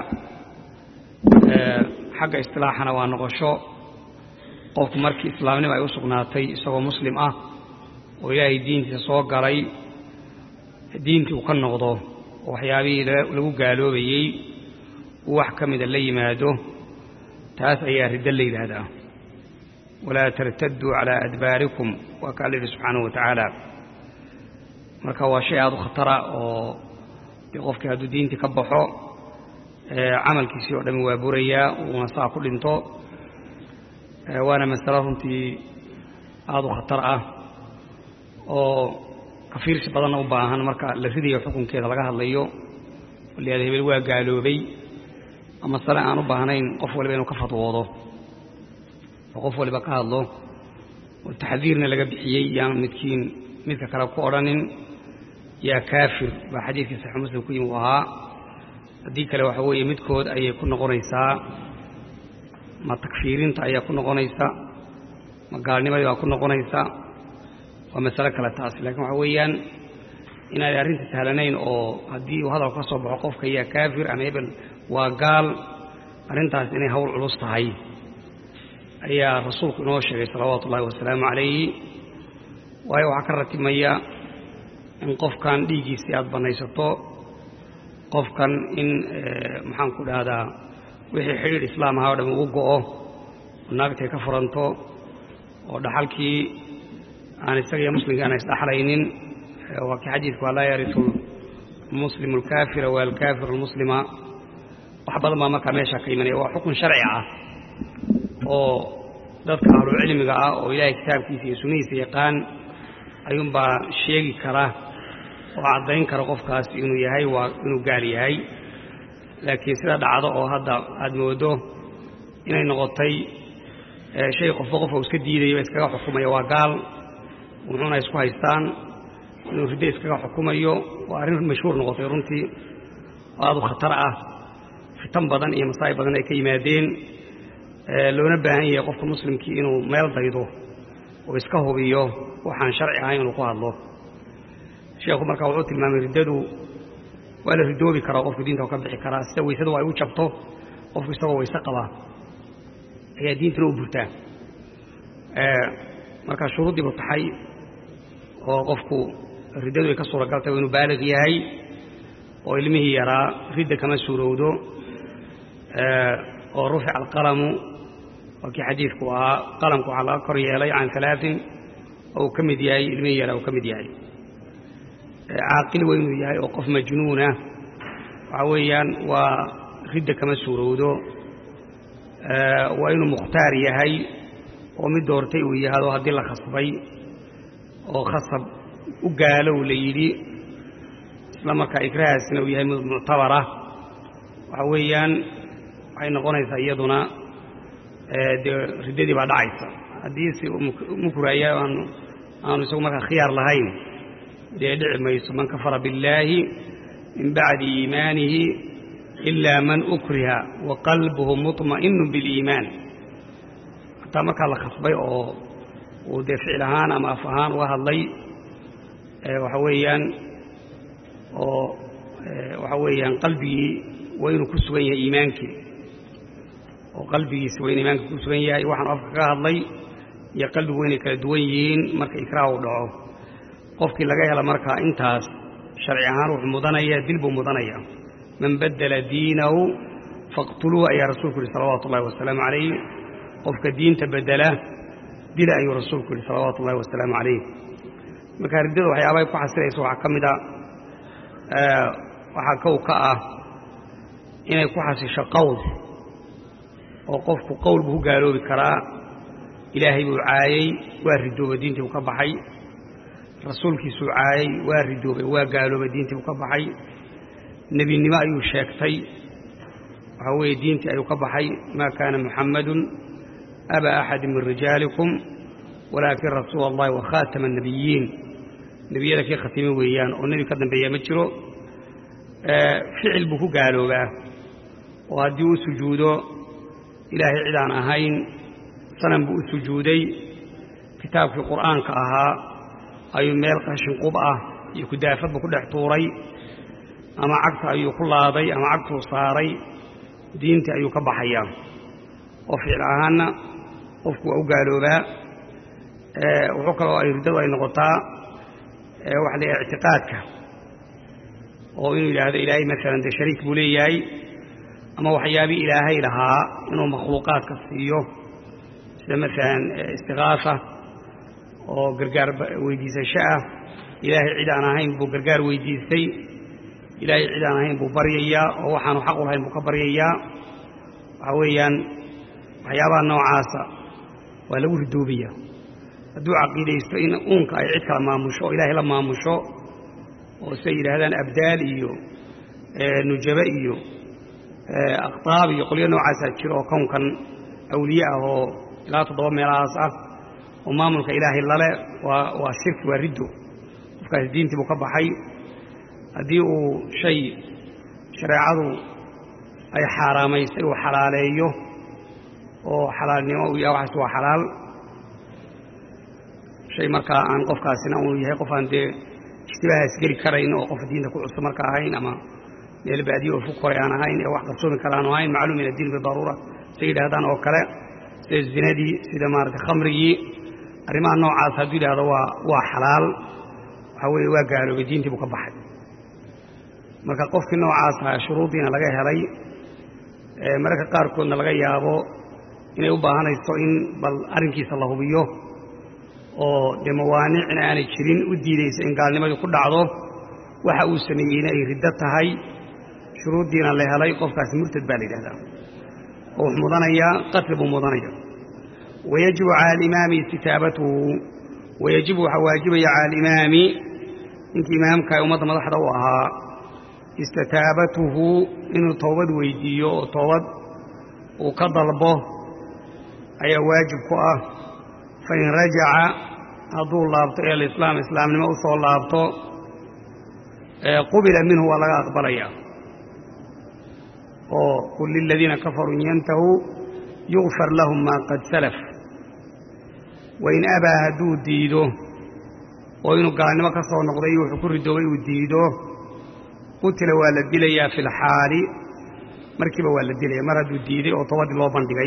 xagga istilaaxana waa noqosho qofku markii islaamnimo ay u sugnaatay isagoo muslim ah oo ilaahay diintiisa soo galay diintii uu ka noqdo oo waxyaabihii lagu gaaloobayey uu wax ka mida la yimaado taas ayaa riddo la yidhaahdaa walaa tartaduu calaa adbaarikum waa kaa la yidhi subxaanahu wa tacaala marka waa shay aada u khatara oo dee qofkii hadduu diintii ka baxo camalkiisii oo dhami waa burayaa uuna saa ku dhinto waana masalo runtii aada u khatar ah oo kafiirsi badanna u baahan marka la ridayo xukunkeeda laga hadlayo waliyaada hebel waa gaaloobay ama sale aan u baahnayn qof waliba inuu ka fadwoodo oo qof waliba ka hadlo oo taxdiirna laga bixiyey yaan midkiin midka kale ku odhanin yaa kaafir baa xadiidkii saxiix muslim ku yimi u ahaa haddii kale waxa weeye midkood ayay ku noqonaysaa ma takfiirinta ayaa ku noqonaysa ma gaalnimadii baa ku noqonaysa waa masalo kale taas laakiin waxa weeyaan inaanay arrinta sahlanayn oo haddii uu hadal ka soo baxo qofka yaa kaafir ama hebel waa gaal arrintaas inay hawl culus tahay ayaa rasuulku inoo sheegay salawaatu ullahi wasalaamu calayhi waayo waxaa ka ratibmaya in qofkan dhiiggiisii aada bannaysato qofkan in maxaanku dhahdaa wixii xidhiidh islaam ahaa o dham ugu go'o oo naagtay ka furanto oo dhaxalkii aan isaga iyo muslimkii aan isdhaxlaynin waa kii xadiidku waa laa yarisu almuslimu alkaafira waa alkaafir almuslima wax badan baa markaa meeshaa ka imanaya waa xukun sharci ah oo dadka ahlucilmiga ah oo ilaahay kitaabkiisa iyo sunnihiisa yaqaan ayuunbaa sheegi kara oo caddayn kara qofkaas inuu yahay waa inuu gaal yahay laakiin sida dhacdo oo hadda aada moodo inay noqotay shay qofba qofka uu iska diidayo iskaga xukumaya waa gaal wuxuuna isku haystaan inuu riddo iskaga xukumayo waa arrin mashhuur noqotay runtii oo aad u khatar ah fitan badan iyo masaa'ib badan ay ka yimaadeen loona baahan yahay qofka muslimkii inuu meel daydo oo iska hubiyo waxaan sharci ahayn inuu ku hadlo sheekhu markaa wuxuu tilmaamay riddadu waa la ridoobi karaa qofku diinta ka bixi karaa sida weysadu ay u jabto qofku isagoo weyse qabaa ayaa diintana u burtaa markaa shuruuddii buu taxay oo qofku riddadu ay ka suuragaltay waa inuu baaliq yahay oo ilmihii yaraa ridda kama suurowdo oo rufica alqalamu waa kii xadiidku ahaa qalamku waxaa laga kor yeelay can alaain oo uu ka mid yahay ilmihii yaraa uu ka mid yahay caaqil waa inuu yahay oo qof majnuuna waxaa weeyaan waa ridda kama suurowdo waa inuu mukhtaar yahay oo mid doortay uu yahado haddii la khasbay oo khasab u gaalow la yidhi isla markaa ikrahaasina uu yahay muctabara waxa weeyaan waxay noqonaysaa iyaduna dee riddadii baa dhacaysa haddii si mukuraya aanu aanu isagu markaa khiyaar lahayn dee dhici mayso man kafara biاllaahi min bacdi iimaanihi ilaa man ukriha wa qalbuhu muطma'inu biاliimaan hataa markaa la khasbay oo uu dee ficil ahaan ama af ahaan uga hadlay waxa weeyaan oo waxa weeyaan qalbigii waa inuu ku sugan yahay iimaankii oo qalbigiisa waa inu iimaanka ku sugan yahay waxaanu afka kaga hadlay iyo qalbigu waa inay kala duwan yihiin marka ikraah uu dhaco qofkii laga hela markaa intaas sharci ahaan wuxuu mudanaya dil buu mudanaya man baddela diinahu faqtuluuh ayaa rasuulku yihi salawaatu ullahi wasalaamu calayh qofka diinta bedela dila ayuu rasuulku yihi salawaatu ullahi wasalaamu calayh marka riddada waxyaabahay ku xasilaysa waxaa ka mid a waxaa kow ka ah inay ku xasisho qowl oo qofku qowl buu ku gaaloobi karaa ilaahay buu caayey waa ridoobay diintii buu ka baxay rasuulkiisuu caayey waa ridoobay waa gaaloobay diintii buu ka baxay nebinimo ayuu sheegtay waxaa weeye diintii ayuu ka baxay maa kaana muxammadun abaa axadi min rijaalikum walaakin rasuula allahi wa khaatama annebiyiin nebiyada kii khatime weeyaan oo nebi ka dambeeya ma jiro ficil buu ku gaaloobaa oo haddii uu sujuudo ilaahay cid aan ahayn sanam buu u sujuuday kitaabkii qur'aanka ahaa ayuu meel qashin qub ah iyo kudaafad buu ku dhex tuuray ama cagta ayuu ku laaday ama cagtuu saaray diintii ayuu ka baxayaa oo ficil ahaanna qofku waa u gaaloobaa wuxuu kaloo ay riddadu ay noqotaa waxa la yidhaha ictiqaadka oo inuu yidhaahdo ilaahay maalan dee shariik buu leeyahay ama waxyaabii ilaahay lahaa inuu makhluuqaadka siiyo sida maalan istikaasa oo gargaar weydiisasho ah ilaahay cid aan ahayn buu gargaar weydiistay ilaahay cid aan ahayn buu baryayaa oo waxaanu xaq u lahayn buu ka baryayaa waxaa weeyaan waxyaabaha noocaasa waa lagu ridoobaya hadduu caqiidaysto in uunka ay cid kala maamusho oo ilaahay la maamusho oo siday yidhaahdaan abdaal iyo nujabe iyo aqtaab iyo qolyo noocaasaa jiro oo kownkan awliye ah oo ilaa toddoba meelahaas ah oo maamulka ilaahay lale waa waa shirki waa riddo qofkaasi diintii buu ka baxay haddii uu shay shareecadu ay xaaraamaysay uu xalaaleeyo oo xalaalnimo uu yahay waxaas waa xalaal shay markaa aan qofkaasina uu yahay qof aan dee ishtibahaas geli karayn oo qof diinta ku cusub marka ahayn ama meel baadiye oo fog koray aan ahayn ee wax qarsoomi kale aanu ahayn macluum min addiin bidaruura say yidhahdaan oo kale sida zinadii sida maarata khamrigii arrimaha noocaas hadduu yidhahdo waa waa xalaal waxaa weeye waa gaaloobay diintii buu ka baxay marka qofkii noocaas aha shuruuddiina laga helay mararka qaarkoodna laga yaabo inay u baahanayso in bal arrinkiisa la hubiyo oo dee mawaanicna aanay jirin u diidaysa in gaalnimadii ku dhacdo waxa uu sameeyeyna ay riddo tahay shuruuddiina la helay qofkaasi murtad baa la yidhahdaa oo wax mudanayaa qatli buu mudanaya wayajibu cala alimaami istitaabatuhu wayajibu waxaa waajibaya cala alimaami ninkii imaamka ee ummadda madaxda u ahaa istitaabatuhu inuu toobad weydiiyo oo toobad uu ka dalbo ayaa waajib ku ah fain rajaca hadduu laabto ee alislaam islaamnimo u soo laabto qubila minhu waa laga aqbalayaa oo qul liladiina kafaruu in yantahuu yugfar lahum maa qad salaf wain abaa hadduu diido oo inuu gaalnimo ka soo noqday wuxuu ku ridoobay uu diido qutila waa la dilayaa fi lxaali markiiba waa la dilaya mar hadduu diiday oo tobadii loo bandhigay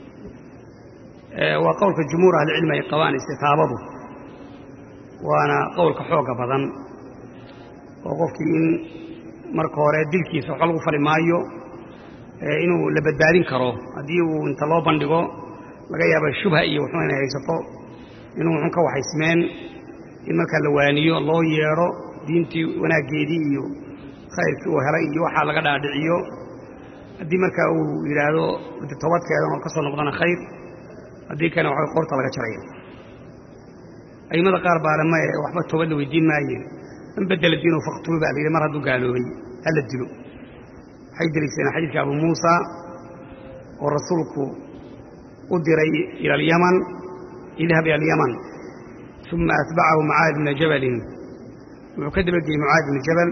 waa qowlka jumhuur ahlicilmi ay qabaan istitaabadu waana qowlka xooga badan oo qofkii in marka hore dilkiisa waxba lagu fali maayo inuu la badbaadin karo haddii uu inta loo bandhigo laga yaaba shubha iyo wuxuu inay haysato inuu wuxun ka waxaysmeen in markaa la waaniyo loo yeedho diintii wanaaggeedii iyo khayrkii uu helay iyo waxaa laga dhaadhiciyo haddii markaa uu yidhaahdo tobadkeedan oo ka soo noqdana khayr haddii kale waxa qorta laga jaraya a'immada qaar baale maye waxba toobad la weydiin maaye man bedela diinu faktulu baa la yidhi mar hadduu gaaloobay hala dilo waxay deliishadeen xadiidka abu muusa oo rasuulku u diray ila alyaman idhab ila alyaman uma atbacahu mucaad bna jabalin wuxuu ka dabageyey mucaad bna jabal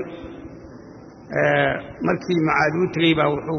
markii mucaad uu tegey baa wuxuu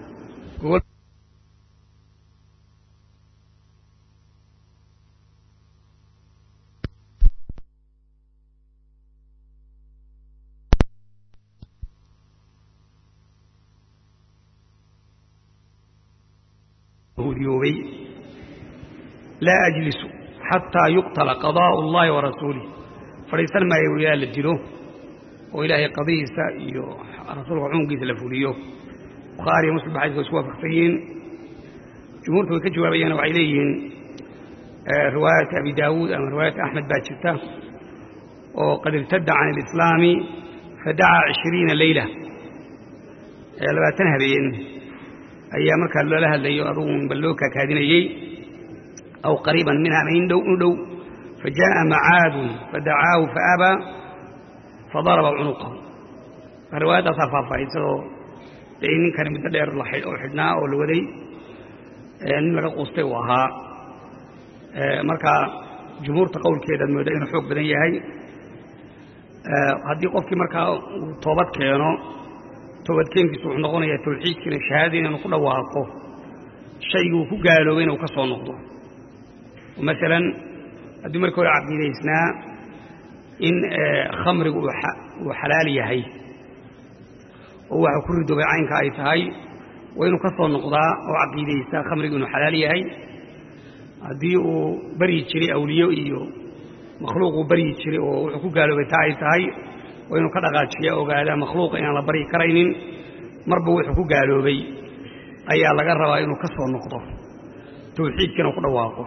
hudiyoobay laa ajlisu xataa yuqtala qadaa'u اllahi wa rasuulih fadhiisan maayo ilaa la dilo oo ilaahay qadihiisa iyo rasuulka xukunkiisa la fuliyo bukhaari iyo muslim ba xadika way isku waafaqsan yihiin jumhuurta way ka jawaabayaan waxay leeyihiin riwaayata abi daawuud ama riwaayata axmed baa jirta oo qad irtadda can alislaami fadacaa cishriina leyla labaatan habeen ayaa markaa loola hadlayo adugun bal loo kaakaadinayey aw qariiban minha ama in dhow u dhow fajaءa macaadun fadacaahu faabaa fadaraba cunuqahu riwaayadaasaa faahfaahisadoo dee ninkani muddo dheer oo xidhnaa oo la waday nin laga quustay uu ahaa markaa jumhuurta qowlkeedaad mooda inuu xoog badan yahay haddii qofkii markaa uu toobad keeno toobadkeenkiisu wuxuu noqonayaa tawxiidkiina shahaadadiina inuu ku dhawaaqo shaygii uu ku gaaloobay inuu ka soo noqdo masalan haddii markii hore caqiidaysnaa in khamrigu uu xalaal yahay oo waxa ku ridoobay caynka ay tahay waa inuu ka soo noqdaa oo caqiidaystaa khamrigu inuu xalaal yahay haddii uu baryi jiray awliyo iyo makhluuq uu baryi jiray oo wuxuu ku gaaloobay taa ay tahay waa inuu ka dhaqaajiya ogaadaa makhluuqa inaan la baryi karaynin marba wuxuu ku gaaloobay ayaa laga rabaa inuu ka soo noqdo tawxiidkiina ku dhawaaqo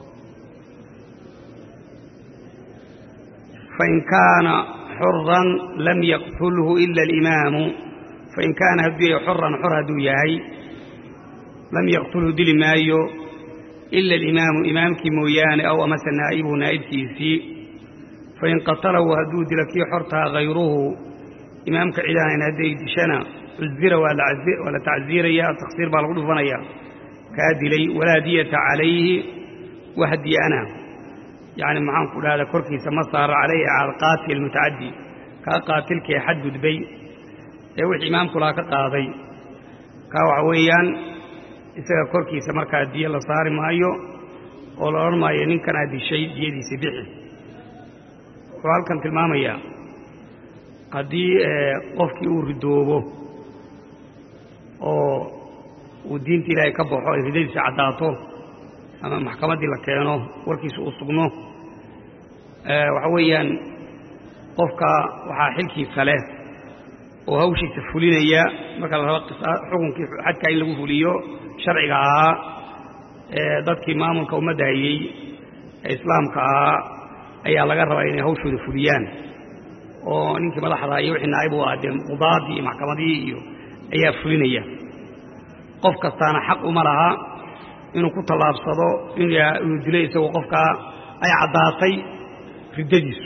fain kaana xuran lam yaqtulhu ila alimaamu fain kaana hadduu yahay xuran xor hadduu yahay lam yaqtulhu dili maayo ila alimaamu imaamkii mooyaane aw amase naa'ibuhu naa'ibkiisii fain qatalahu hadduu dilo kii xortaa hayruhu imaamka cidaanayn hadday dishana cuzira waa la tacsiiraya taksiir baa lagu dhufanaya kaa dilay walaa diyata calayhi wax diyana yacni maxaanku dhahda korkiisa ma saara calayhi cala alqaatil mutacaddi kaa qaatilkee xadgudbay ee wixii imaamku laha ka qaaday kaa waxa weeyaan isaga korkiisa markaa diyo la saari maayo oo la odhan maayo ninkan aad dishay diyadiisa bixi wuxuu halkan tilmaamayaa haddii qofkii uu ridoobo oo uu diinta ilaahay ka baxo ay ridadiisa caddaato ama maxkamaddii la keeno warkiisa uu sugno waxa weeyaan qofka waxaa xilkiisa leh oo hawshiisa fulinaya marka la rabo xukunkii xadkaa in lagu fuliyo sharciga ahaa ee dadkii maamulka ummadda hayey ee islaamka ahaa ayaa laga rabaa inay hawshooda fuliyaan oo ninkii madaxda iyo wixii naa'ib u ah dee qudaadii iyo maxkamadii iyo ayaa fulinaya qof kastaana xaq uma laha inuu ku tallaabsado inuu dilo isagoo qofkaa ay caddaatay riddadiisu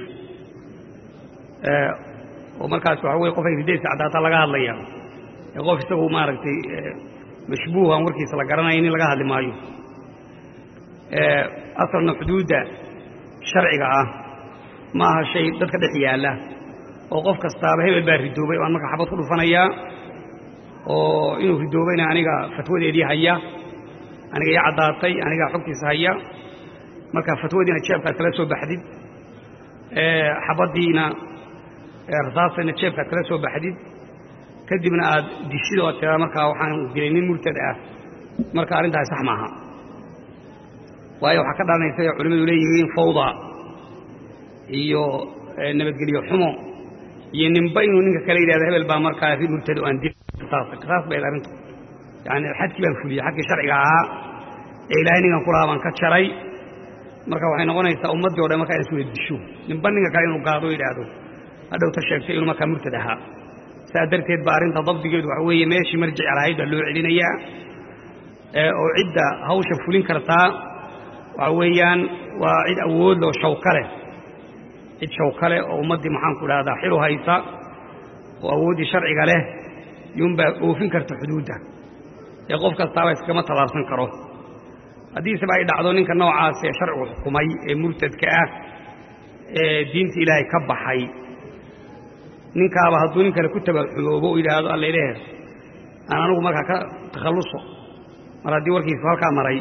oo markaas waxa weye qof ay riddadiisa caddaata laga hadlaya ee qof isagu maaragtay mashbuuhan warkiisa la garanaya nin laga hadli maayo asalna xuduudda sharciga ah ma aha shay dadka dhex yaalla oo qof kastaaba hebel baa ridoobay waan markaa xabad ku dhufanayaa oo inuu ridoobayna aniga fatwadeedii haya aniga ii caddaatay anigaa xogtiisa haya marka fatwadiina jeebkaad kala soo baxdid xabaddiina rasaastayna jeebkaad kala soo baxdid kadibna aad dishid oo tiraa markaa waxaan dilay nin murtad ah marka arrintaasi sax maaha waayo waxaa ka dhalanaysa ay culimmadu leeyihiin fawda iyo nabadgelyo xumo iyo ninba inuu ninka kale yidhahdo hebel baa markaa ri murtad oo aan dil saas bay arrintu yani xadkii baan fuliyey xadkii sharciga ahaa ee ilaahay ninkan ku lahaa baan ka jaray marka waxay noqonaysaa ummaddii o dhan markaa inay iswada disho ninba ninka kale inuu gaado yidhaahdo hadhowta sheegtay inuu markaa murtad ahaa saas darteed ba arrinta dabdigeedu waxa weeye meeshii marjic lahayd baa loo celinayaa oo cidda hawsha fulin kartaa waxa weeyaan waa cid awood loo shawka leh cid shawka leh oo ummaddii maxaanku idhahdaa xilu haysa oo awooddii sharciga leh yuunbaa oofin karta xuduudda ee qof kastaaba iskama tallaabsan karo haddiiseba ay dhacdo ninka noocaas ee sharcigu xukumay ee murtadka ah ee diinta ilaahay ka baxay ninkaaba hadduu nin kale ku tabaxuloobo u yidhaahdo alla ilaahe aan anigu markaa ka takhalluso mar haddii warkiisu halkaa maray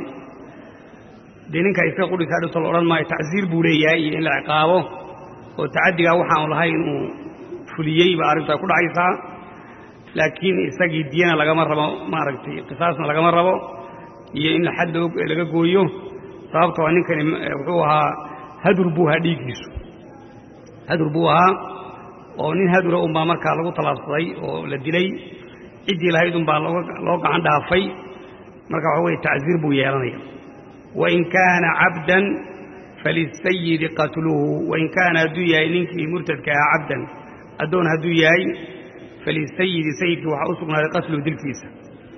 dee ninkaa iska qudhisaa dhowta la odhan maayo tacsiir buu leeyahay iyo in la ciqaabo oo tacaddigaa waxaanu lahay inuu fuliyey baa arrintu ay ku dhacaysaa laakiin isagii diyana lagama rabo maaragtay qisaasna lagama rabo iyo in xad laga gooyo sababtoo ninkani wuxuu ahaa hadur buu ahaa dhiiggiisu hadur buu ahaa oo nin hadura unbaa markaa lagu tallaabsaday oo la dilay ciddii lahayd unbaa loo gacan dhaafay marka waxa weye tacsiir buu yeelanaya wain kaana cabdan falisayidi qatluhu wain kaana hadduu yahay ninkii murtadka ahaa cabdan addoon hadduu yahay falisayidi sayidkii waxaa u sugnaaday qatluhu dilkiisa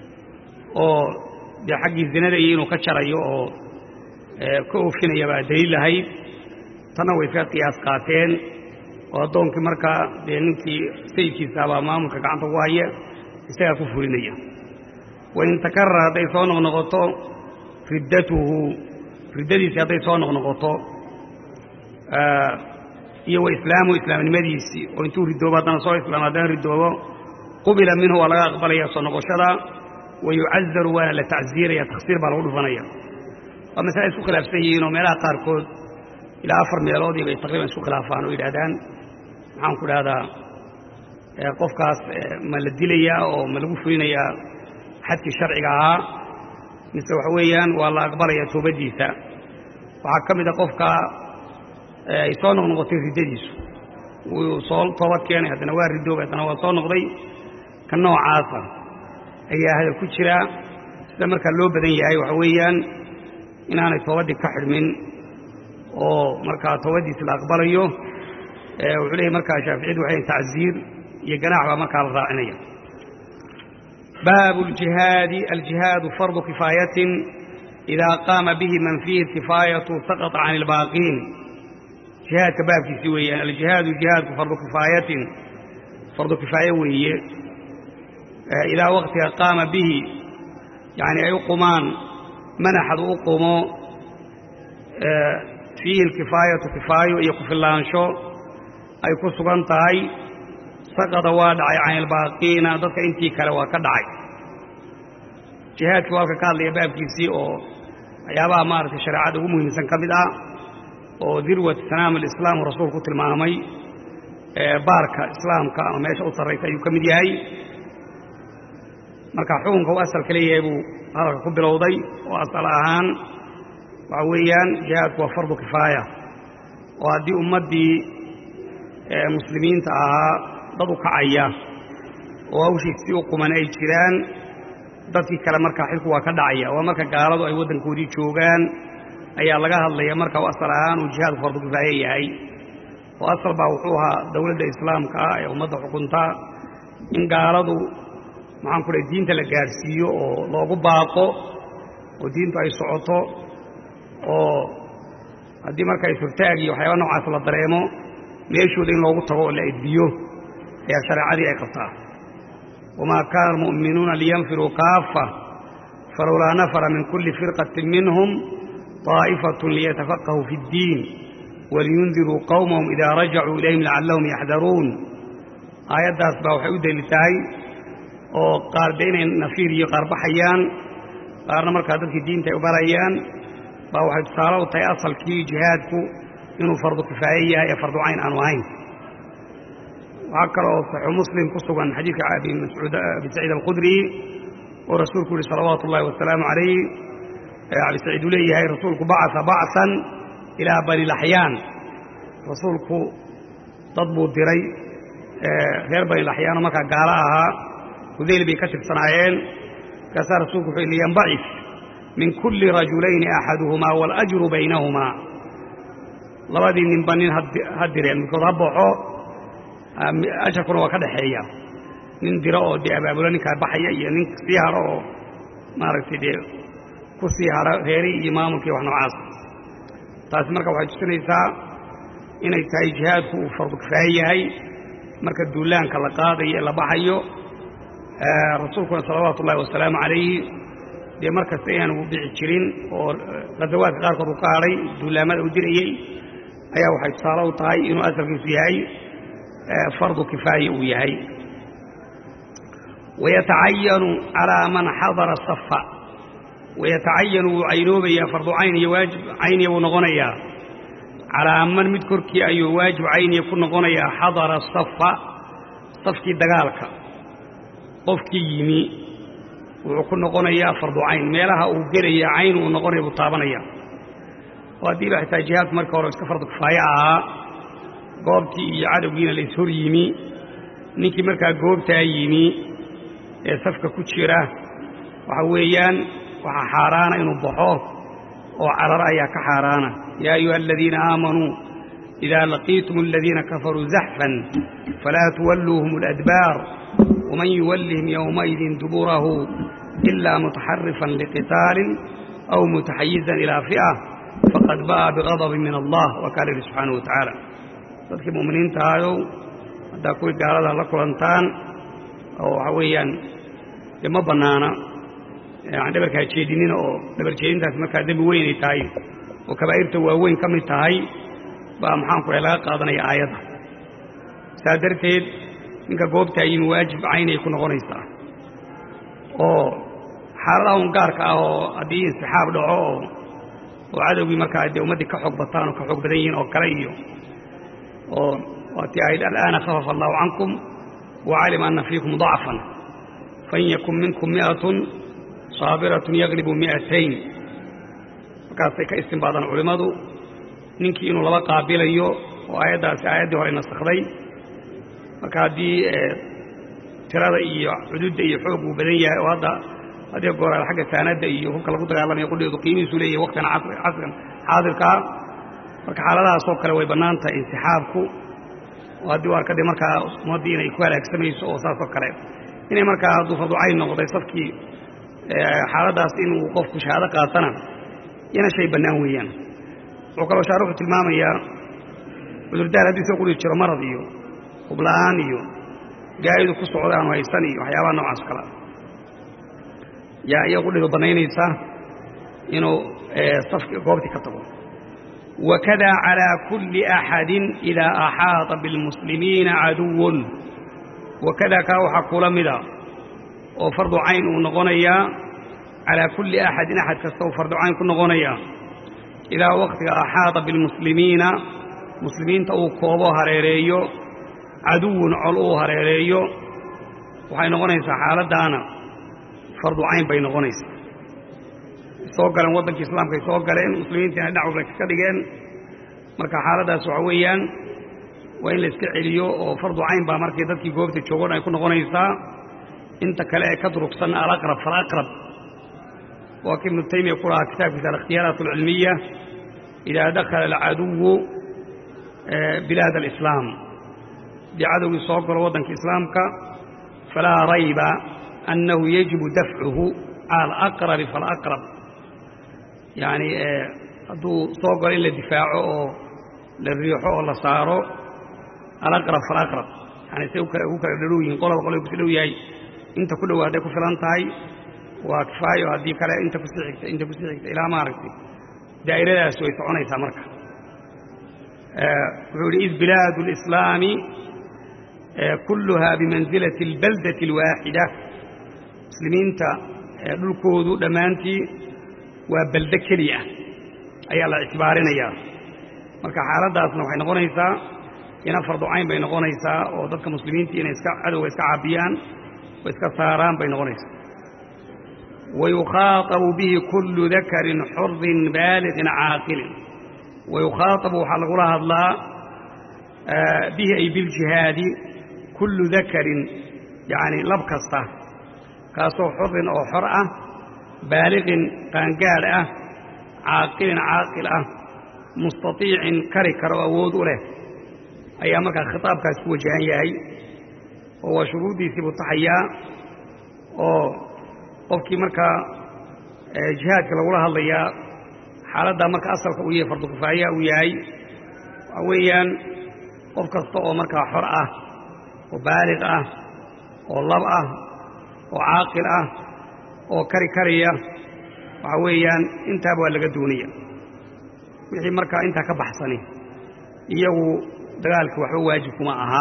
oo dee xaggii zinada iyo inuu ka jarayo oo ka oofinaya baa daliil lahayd tanna way iska qiyaas qaateen oo addoonkii markaa dee ninkii sayidkiisaabaa maamulka gacanta ugu haya isagaa ku fulinaya wain takarara hadday soo noqnoqoto riddatuhu riddadiisii hadday soo noqnoqoto iyo wa islaamu islaamnimadiisii oo intuu ridoobo haddana soo islaamo haddana ridoobo qubila minhu waa laga aqbalaya soo noqoshada wa yucazaru waana la tacsiiraya taksiir baa lagu dhufanaya waa masale isku khilaafsan yihiin oo meelaha qaarkood ilaa afar meeloodii bay taqriiban isku khilaafaan oo yidhahdaan maxaan ku idhahdaa qofkaas ma la dilayaa oo ma lagu fulinayaa xadkii sharciga ahaa mise waxa weeyaan waa la aqbalayaa toobaddiisa waxaa ka mid a qofka ay soo noqnoqotay riddadiisu wuu soo toobad keenay haddana waa ridoobay haddana waa soo noqday ka noocaasa ayaa hadal ku jira sida markaa loo badan yahay waxa weeyaan inaanay toobaddii ka xidhmin oo markaa toobaddiisi la aqbalayo wuxuu leeyay markaa shaaficiyadu waxay tacsiir iyo ganaax baa markaa la raacinaya baabu aljihaadi aljihaadu fardu kifaayatin idaa qaama bihi man fiihi alkifaayatu saqata can ilbaaqiin jihaadka baabkiisii weeyaan aljihaadu jihaadku fardu kifaayatin fardu kifaaye weeye idaa waktiga qaama bihi yani ay u qumaan manaxad u qumo fiihi alkifaayatu kifaayo iyo kufillaansho ay ku sugan tahay saqada waa dhacay can ilbaaqiina dadka intii kale waa ka dhacay jihaadkii waa halka ka hadlaya baabkiisii oo waxyaabaha maaragtay shareecada ugu muhiimsan ka mid ah oo dirwat sanaam alislaam rasuul ku tilmaamay baarka islaamka ama meesha u sarraysa ayuu ka mid yahay marka xukunka uu asalka leeyahay buu hadalka ku bilowday oo asal ahaan waxa weeyaan jihaadku waa fardu kifaaya oo haddii ummaddii muslimiinta ahaa dad u kacaya oo hawshiisii u quman ay jiraan dadkii kale markaa xilku waa ka dhacaya waa marka gaaladu ay waddankoodii joogaan ayaa laga hadlaya marka u asal ahaan uu jihaadku fardu kifaaye yahay oo asal baa wuxuu ahaa dowladda islaamka ah ee ummadda xukunta in gaaladu maxaan ku dhahay diinta la gaadhsiiyo oo loogu baaqo oo diintu ay socoto oo haddii marka isurtaag iyo waxyaaba noocaas la dareemo meeshooda in loogu tago oo la edbiyo ayaa shareecadii ay qabtaa wamaa kaana almu'minuuna liyanfiruu kaafa falowlaa nafara min kulli firqatin minhum طaa'ifatun liyatafaqahuu fi اddiin waliyundiruu qowmahum idaa rajacuu ilayhim lacallahum yaxdaruun aayaddaas baa waxay u deli tahay oo qaar de inay nafiir iyo qaar baxayaan qaarna markaa dadkii diinta ay u barayaan baa waxay tusaale u tahay asalkii jihaadku inuu fardu kifaaye yahay ee fardu cayn aanu ahayn waxaa kaloo saxiixu muslim ku sugan xadiidka abi mascuud abi saciid alkhudri oo rasuulku yihi salawaatu ullahi wasalaamu calayh abi saciid uu leeyahay rasuulku bacasa bacsan ilaa bani laxyaan rasuulku dad buu diray reer bani laxyaanoo markaa gaalo ahaa hudayl bay ka tirsanaayeen markaasaa rasuulku wuxuu liyanbacif min kulli rajulayni axaduhumaa waاlajru baynahumaa labadii ninba nin ha direen midkood ha baxo ajarkuna waa ka dhexeeya nin diro oo dee abaabulo ninkaa baxaya iyo nin sii haro oo maaragtay dee ku sii haro reeri iyo maamulkii wax noocaas taasi marka waxay tusinaysaa inay tahay jihaadku uu fardu kifaaye yahay marka duulaanka la qaadayo ee la baxayo rasuulkuna salawaatu ullahi wasalaamu calayhi dee mar kasta inaanu dhici jirin oo ghazawaadka qaarkood uu ka hadhay duulaamada uu dirayey ayaa waxay tusaale u tahay inuu asalkiisu yahay fardu kifaaye uu yahay wayatacayanu calaa man xadara safa wayatacayanu wuu caynoobayaa fardu cayn iyo waajib cayniya buu noqonayaa calaa man mid korkii ayuu waajib cayniya ku noqonayaa xadara safa safkii dagaalka qofkii yimi wuxuu ku noqonayaa fardu cayn meelaha uu gelaya cayn uu noqonaya buu taabanaya oo haddii ba xitaa jihaadku marka hore iska fardu kifaaye ahaa goobtii iyo cadowgiina la ishor yimi ninkii markaa goobtaa yimi ee safka ku jira waxa weeyaan waxaa xaaraana inuu baxo oo carar ayaa ka xaaraana yaa ayuha aladiina aamanuu idaa laqiitum aladiina kafaruu zaxfan falaa tuwalluuhum aladbaar waman yuwallihim yowmaidin duburahu ilaa mutaxarifan liqitaalin aw mutaxayizan ilaa fi'a faqad ba'a bigadabin min allah waa kaa lihi subxaanahu wa tacaala dadkii mu'miniinta ahayow haddaa kuwii gaalada la kulantaan oo waxa weeyaan dee ma bannaana aan dhabarkaa jeedinina oo dhabar jeedintaasi markaa dembi weynay tahay oo kabaa'irta waaweyn ka mid tahay baa maxaanku dhahay laga qaadanaya aayadda saa darteed ninka goobtaa yimi waajib caynay ku noqonaysaa oo xaaladaha un gaarka ah oo haddii insixaab dhaco oo oo cadowgii markaa dee ummaddii ka xoog bataan oo ka xoog badan yihiin oo kale iyo oo waatii ahayd al'aana khafafa allahu cankum wacalima anna fiikum dacfan fain yakun minkum mi'atun saabiratun yaglibu mi'atayn markaasay ka istinbaadaan culimmadu ninkii inuu laba qaabilayo oo aayaddaasi aayaddii hore nasakhday marka haddii tirada iyo cududda iyo xoog uu badan yahay oo hadda haddii gooraal xagga saanadda iyo hubka lagu dagaalamaya qudheedu qiimihiisu leeyahay waktan casrigan xaadirkaa marka xaaladahaasoo kale way bannaan tahay insixaabku oo haddii u arkade markaa ummaddii inay ku halaagsamayso oo saasoo kale inay markaa hadduu farducayn noqday safkii xaaladdaas inuu qofku shahaado qaatana iyana shay bannaan weeyaan wuxuu kaloo shaaruxu tilmaamayaa cudurdaar haddii soo qudhi jiro marad iyo hubla'aan iyo gaa'idu ku socda aanu haysan iyo waxyaabaha noocaas kala yaa iya qudhidu bannaynaysa inuu safki goobtii ka tago wakada calaa kulli axadin idaa axaata bilmuslimiina caduwun wakada kaa waxaa kula mida oo fardu cayn uu noqonayaa calaa kulli axadin axad kasta uu fardu cayn ku noqonayaa idaa wakhtiga axaata bilmuslimiina muslimiinta uu koobo hareereeyo caduwun col uu hareereeyo waxay noqonaysaa xaaladdaana fardu cayn bay noqonaysaa soo galeen waddankii islaamkaay soo galeen muslimiintiina dhinac walba ka dhigeen marka xaaladdaas waxa weeyaan waa in la iska celiyo oo fardu cayn baa markii dadkii goobta joogon ay ku noqonaysaa inta kale ee ka durugsan alaqrab falaqrab waa kii ibnu taymiya ku lahaa kitaabkiisa alikhtiyaaraat alcilmiya idaa dakhala alcaduwu bilaad alislaam haddii cadowgii soo galo waddanka islaamka falaa rayba annahu yajibu dafcuhu cala alaqrabi falaqrab yacni hadduu soo galo in la difaaco oo la riixo oo la saaro alaqrab falaqrab yani say ugu kala dhadhow yihiin qolaba qolay kusi dhow yahay inta ku dhow hadday ku filan tahay waa kifaayo haddii kale inta kusii xigta inta kusii xigta ilaa maaragtay daa'iradaasi way soconaysaa marka wuxuu yihi id bilaadu اlislaami kulluhaa bimansilati اlbaldati اlwaaxida muslimiinta dhulkoodu dhammaantii waa baldo keli ah ayaa la ictibaarinayaa marka xaaladdaasna waxay noqonaysaa ina farducayn bay noqonaysaa oo dadka muslimiinta inay iska cadowga iska caabiyaan oo iska saaraan bay noqonaysaa wayukhaaabu bihi kullu dakarin xurin baaliqin caaqilin wayukhaaabu waxaa lagula hadlaa bihi ay biljihaadi kullu dakarin yacni lab kasta kaasoo xurin oo xor ah baaliqin qaangaadh ah caaqilin caaqil ah mustatiicin kari kara oo awood u leh ayaa markaa khitaabkaas ku wajahan yahay oo waa shuruuddiisii buu taxayaa oo qofkii markaa jihaadka lagula hadlayaa xaaladdaa marka asalka uu yahay fardu kifaaya uu yahay waxaa weeyaan qof kasta oo markaa xor ah oo baaliq ah oo lab ah oo caaqil ah oo kari karaya waxaa weeyaan intaaba waa laga doonaya wixii markaa intaa ka baxsani iyagu dagaalka waxba waajib kuma aha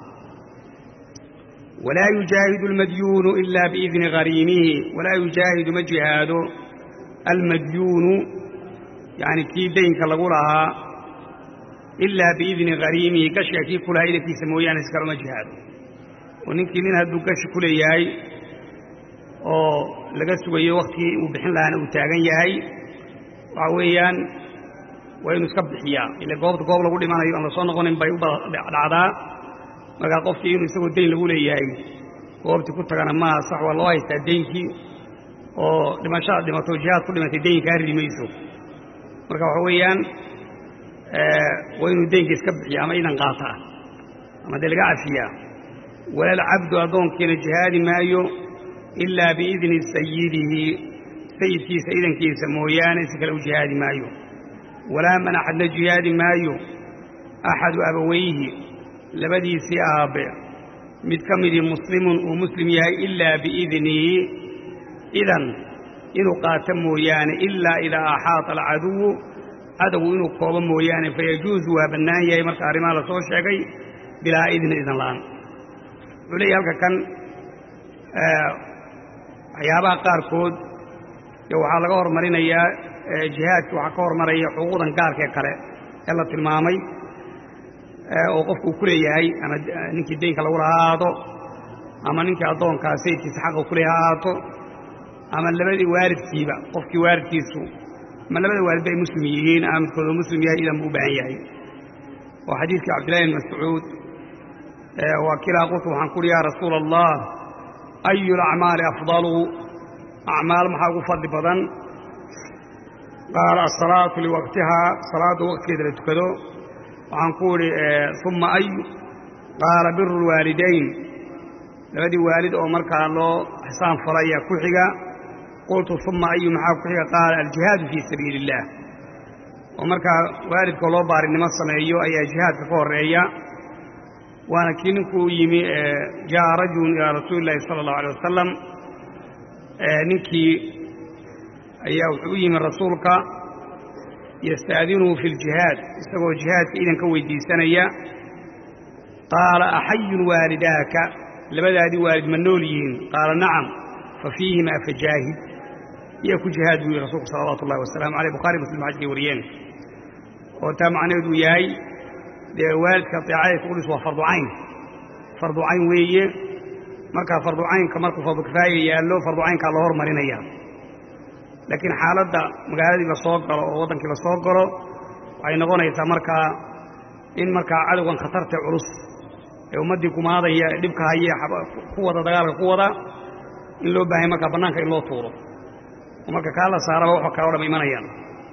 walaa yujaahidu almadyuunu ilaa biidni hariimihi walaa yujaahidu ma jihaado almadyuunu yacni kii daynka lagu lahaa ilaa biidni hariimihi gashiga kii ku lahaa idankiisa mooyaane si kale uma jihaado oo ninkii nin hadduu gashi ku leeyahay oo laga sugayo wakhtigii uu bixin lahaana uu taagan yahay waxaa weeyaan waa inuu iska bixiyaa ile goobta goob lagu dhimanayo aan la soo noqonin bay u dhacdaa markaa qofkii inuu isagoo dayn lagu leeyahay goobtii ku tagana maaha sax waa loo haystaa daynkii oo dhimashada dhimato jihaad ku dhimatay dayn kaa ridi mayso marka waxa weeyaan waa inuu daynka iska bixiya ama idan qaataa ama dee laga cafiyaa walaalcabdu addoonkiina jihaadi maayo ilaa biidni sayidihi sayidkiisa idankiisa mooyaane si kale u jihaadi maayo walaa man axadna jihaadi maayo axadu abawayhi labadiisii aabbe mid ka midii muslimun uu muslim yahay ilaa biidnihi idan inuu qaato mooyaane ilaa idaa axaata alcaduwu cadowgu inuu koobo mooyaane fayajuusu waa bannaan yahay marka arrimaha la soo sheegay bilaa idni idan la'aan wuxuu leeyahy halka kan waxyaabaha qaarkood waxaa laga hormarinayaa jihaadki waxaa ka hormaraya xuquuqdan gaarka ee kale ee la tilmaamay oo qofku uu ku leeyahay ama ninkii daynka lagu laha ahaado ama ninkii addoonkaa sayidkiisa xaqa ku leeyaha ahaato ama labadii waalidkiiba qofkii waalidkiisu ama labada waalid bay muslim yihiin ama midkoodoo muslim yahay idan buu u baahan yahay oo xadiidkii cabdillahi bin mascuud waa kilaa qultu waxaan kuuhi yaa rasuula allah ayu alacmaali afdalu acmaal maxaa ugu fadli badan qaala asalaatu liwaqtihaa salaadda waqtigeeda la tukado waxaan ku idhi uma ayu qaala biru lwaalidayn labadii waalid oo markaa loo xisaan fala ayaa ku xiga qultu uma ayu maxaa ku xiga qaala aljihaadu fii sabiili illaah oo markaa waalidkoo loo baarinimo sameeyo ayaa jihaadka ka horreeya waana kii ninkuu yimi jaa'a rajulun ilaa rasuuli illahi sala allahu alay wasalam ninkii ayaa wuxuu u yimi rasuulka yasta'dinuhu fi ljihaad isagoo jihaadka idanka weydiisanaya qaala axayun waalidaaka labadaadii waalid ma nool yihiin qaala nacam fa fiihimaa fajaahid iya ku jihaad buu yihi rasuulku salawaatu ullahi wasalaamu aleyh bukhari muslim xajkay wariyeen oo taa macnaheedu yahay dee waalidka deecadaysa udhis waa fardu cayn fardu cayn weeye markaa fardu caynka markuu fardu kifaaya yaallo fardu caynkaa loo hormarinaya laakiin xaaladda magaaladii la soo galo oo waddankii la soo galo waxay noqonaysaa markaa in markaa cadowgan khatarta culus ee ummaddii kumaadaya ee dhibka haye ku wada dagaalka ku wada in loo baahanya markaa bannaanka in loo tuuro oo marka kaa la saaraba waxoo kale o dham imanayaan